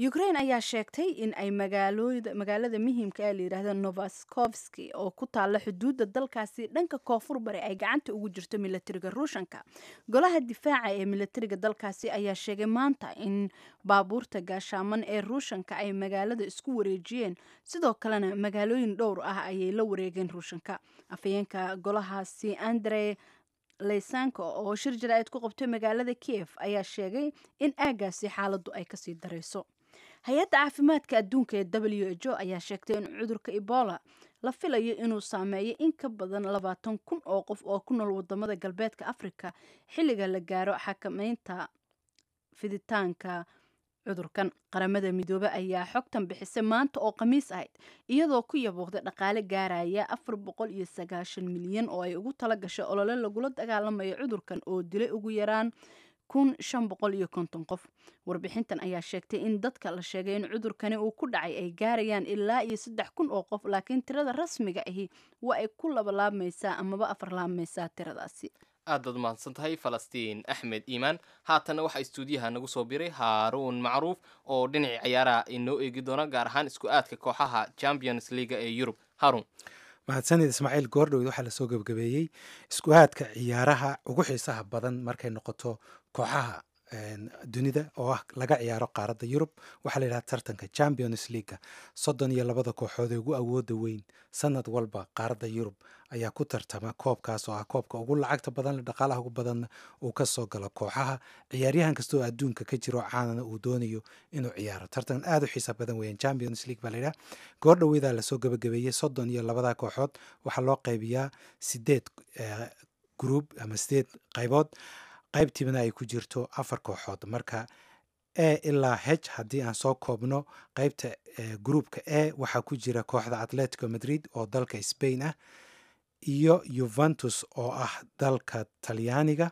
ukraine ayaa sheegtay in ay magaalada muhiimka ee layidhaahda novaskovski oo ku taalla xuduudda dalkaasi dhanka koonfur bari ay gacanta ugu jirto milatariga ruushanka golaha difaaca ee milatariga dalkaasi ayaa sheegay maanta in baabuurta gaashaaman ee ruushanka ay magaalada isku wareejiyeen sidoo kalena magaalooyin dhowr ah ayay la wareegeen ruushanka afhayeenka golahaasi andre leysanko oo shir jaraa'id ku qabtay magaalada kiev ayaa sheegay in aagaasi xaaladdu ay kasii darayso hay-adda caafimaadka adduunka ee w h o ayaa sheegtay in cudurka ebola la filayo inuu saameeyo in ka badan labaatan kun oo qof oo ku nool wadamada galbeedka afrika xilliga la gaaro xakameynta fiditaanka cudurkan qaramada midoobe ayaa xogtan bixisay maanta oo khamiis ahayd iyadoo ku yabooqday dhaqaale gaaraya afar boqol iyo sagaashan milyan oo ay ugu tala gashay olole lagula dagaalamayo cudurkan oo dilay ugu yaraan kun shan boqol iyo konton qof warbixintan ayaa sheegtay in dadka la sheegay in cudurkani uu ku dhacay ay gaarayaan ilaa iyo saddex kun oo qof laakiin tirada rasmiga ahi waa ay ku labalaabmaysaa amaba afarlaabmaysaa tiradaasi aad baad mahadsan tahay falastiin axmed iimaan haatanna waxaa istuudiyaha nagu soo biray haaruun macruuf oo dhinacii ciyaaraha inoo eegi doona gaar ahaan isku aadka kooxaha champions leaga ee yurub haarun mahadsanid ismaaciil goordhoweyd waxaa lasoo gebagabeeyey isku aadka ciyaaraha ugu xiisaha badan markay noqoto kooxaha dunida oo ah laga ciyaaro qaaradda yurub waxaa la yidhaha tartanka champions leaga soddon iyo labada kooxood ee ugu awooda weyn sanad walba qaaradda yurub ayaa ku tartama koobkaas oo ah koobka ugu lacagta badan dhaqaalaha ugu badanna uu ka soo galo kooxaha ciyaaryahan kasta oo adduunka ka jiro caanana uu doonayo inuu ciyaaro tartan aad u xiisa badan weeyaan champions league baa la yidhaha goor dhoweydaa lasoo gebagabeeyey soddon iyo labada kooxood waxaa loo qaybiyaa sideed gruub ama sideed qaybood qaybtiibana ay ku jirto afar kooxood marka e ilaa h haddii aan soo koobno qaybta gruupka e waxaa ku jira kooxda atletico madrid oo dalka spain ah iyo yuventus oo ah dalka talyaaniga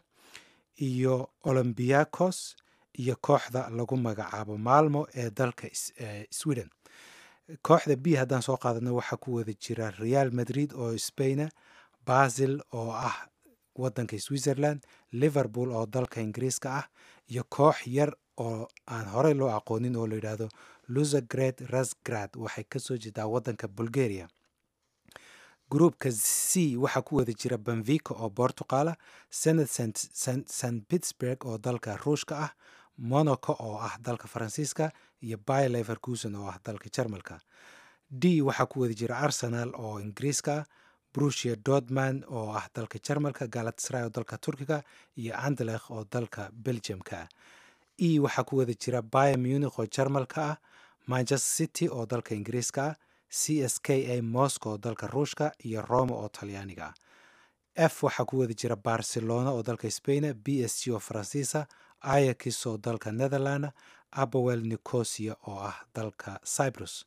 iyo olombiacos iyo kooxda lagu magacaabo maalmo ee dalka sweden kooxda b haddaan soo qaadano waxaa ku wada jira real madrid oo spaina basil oo ah wadanka switzerland liverpool oo dalka ingiriiska ah iyo koox yar oo aan horey loo aqoonin oo la yidhaahdo luzagred rasgrad waxay kasoo jeedaa wadanka bulgaria gruupka c waxaa ku wada jira benvico oo portuqala senat st pittsburg oo dalka ruushka ah monaco oo ah dalka faransiiska iyo by leverkusen oo ah dalka jarmalka d waxaa ku wada jira arsenal oo ingiriiska ah brusia dortman oo ah dalka jarmalka galatasray oo dalka turkiga iyo andalekh oo dalka belgiumka e waxaa ku wada jira bayer munich oo jarmalka ah manchester city oo dalka ingiriiska ah c s k a moscow oo dalka ruushka iyo roma oo talyaaniga ah f waxaa ku wada jira barcelona oo dalka spaina b s g oo faransiisa ayax oo dalka netherland abowel nicosia oo ah dalka cyprus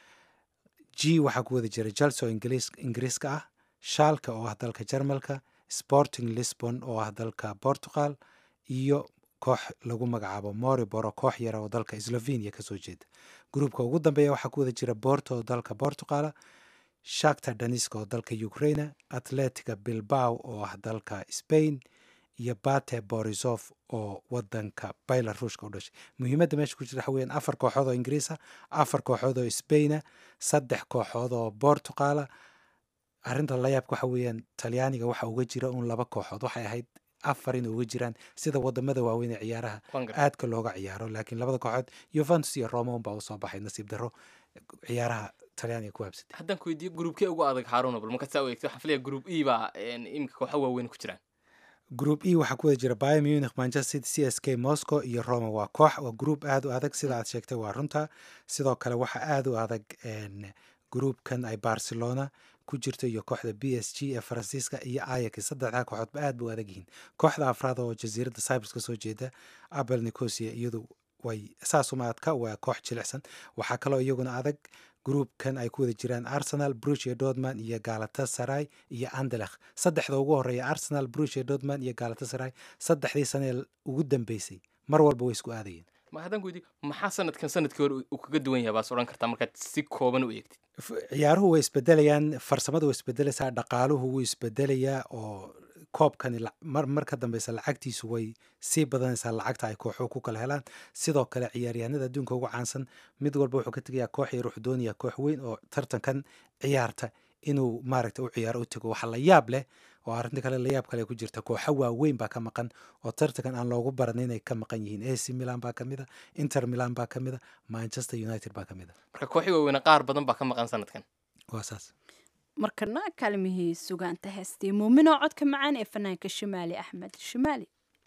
g waxaa ku wada jira chelsea oo ingiriiska ah shaalka oo ah dalka jarmalka sporting lisbon oo ah dalka portugal iyo koox lagu magacaabo moriboro koox yara oo dalka slovenia kasoo jeeda gruupka ugu dambeeya waxaa ku wada jira borto oo dalka portugala shakta daniska oo dalka ukraina atletica bilbao oo ah dalka spain iyo bate borisov oo wadanka belaruushka u dhashay muhiimadda meesha ku jirta waxa weyaan afar kooxood oo ingiriisa afar kooxood oo spaina saddex kooxood oo portugala arrinta layaabka waxa weeyaan talyaaniga waxa uga jira un laba kooxood waxay ahayd afar in uga jiraan sida wadamada waaweyn ee ciyaaraha aadka looga ciyaaro laakiin labada kooxood yuventus iyo roma unbaa usoo baxay nasiib daro ciyaaraha talyaaniga ku habsatay haddaan ku weydiiyo gruubkee ugu adag haaruna bal markaad saa u eegto waxaan filaya gruub e baa iminka kooxa waaweyn ku jiraan group e waxaa ku wada jira bayer munich manchester city c s k moscow iyo roma waa koox waa group aada u adag sida aad sheegtay waa runta sidoo kale waxaa aada u adag groupkan ay barcelona ku jirto iyo kooxda b s g ee faransiiska iyo ayax saddexdaa kooxoodba aad ba u adag yihiin kooxda afraad oo jasiiradda cyprus kasoo jeeda abel nicosia iyadu way saasuma adka waa koox jilicsan waxaa kaloo iyaguna adag groupkan ay ku wada jiraan arsenal brucia dortman iyo galatasaray iyo andelekh saddexda ugu horeeya arsenal brucia dortman iyo galatasaray saddexdii sanee ugu dambeysay mar walba way isku aadayeen ma haddaan ku weydiiyo maxaa sanadkan sanadkii hore uu kaga duwan yahay baas odhan kartaa markaad si kooban u eegtid ciyaaruhu way isbedelayaan farsamadu way isbedelaysaa dhaqaaluhu wuu isbedelayaa oo koobkani mar mar ka dambeysa lacagtiisu way sii badanaysaa lacagta ay kooxuhu ku kala helaan sidoo kale ciyaaryahanada adduunka ugu caansan mid walba wuxuu ka tegayaa koox yar wuxuu doonayaa koox weyn oo tartankan ciyaarta inuu maaragta u ciyaaro u tego waxa la yaab leh oo arrinta kale layaab kale ku jirta kooxa waaweyn baa ka maqan oo tartankan aan loogu baran inay ka maqan yihiin ac milan baa kamid a inter milan baa kamid a manchester united baa kamid a marka kooxii waaweyne qaar badan baa ka maqan sanadkan waa saas markana kaalmihii sugaanta heestii muuminoo codka macaan ee fanaanka shimaali axmed shimaali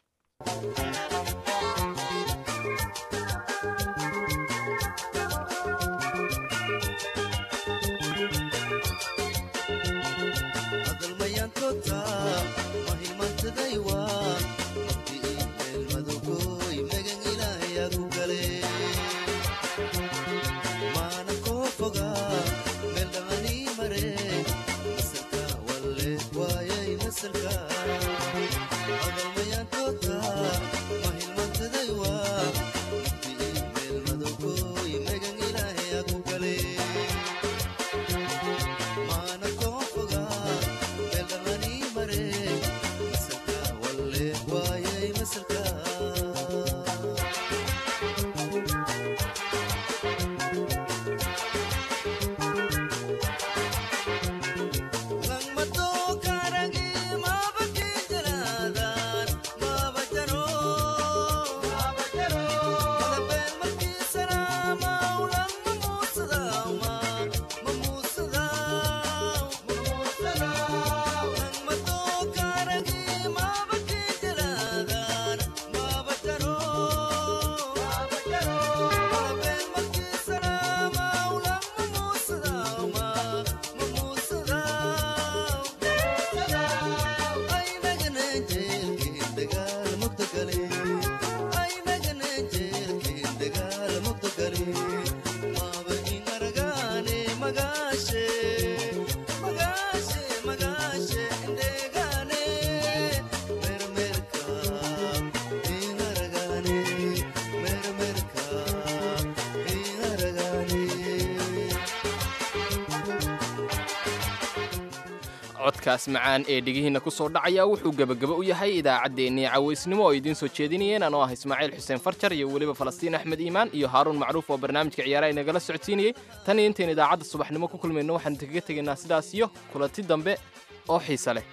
codkaas macaan ee dhegihiinna ku soo dhacaya wuxuu gebagaba u yahay idaacaddeenii cawaysnimo oo idiin soo jeedinayeen anoo ah ismaaciil xuseen farjar iyo weliba falastiin axmed iimaan iyo haaruun macruuf oo barnaamijka ciyaaraha inagala socodsiinayey tan iyo intayn idaacadda subaxnimo ku kulmayno waxaan kaga tegaynaa sidaas iyo kulanti dambe oo xiise leh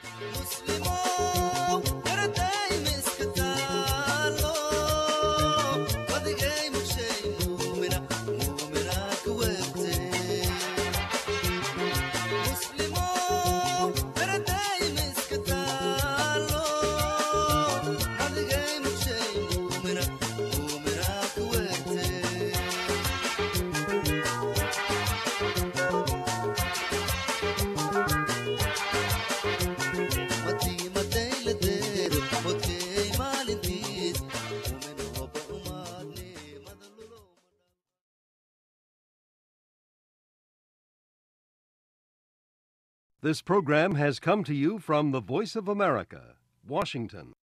This program has come to you from the Voice of America, Washington.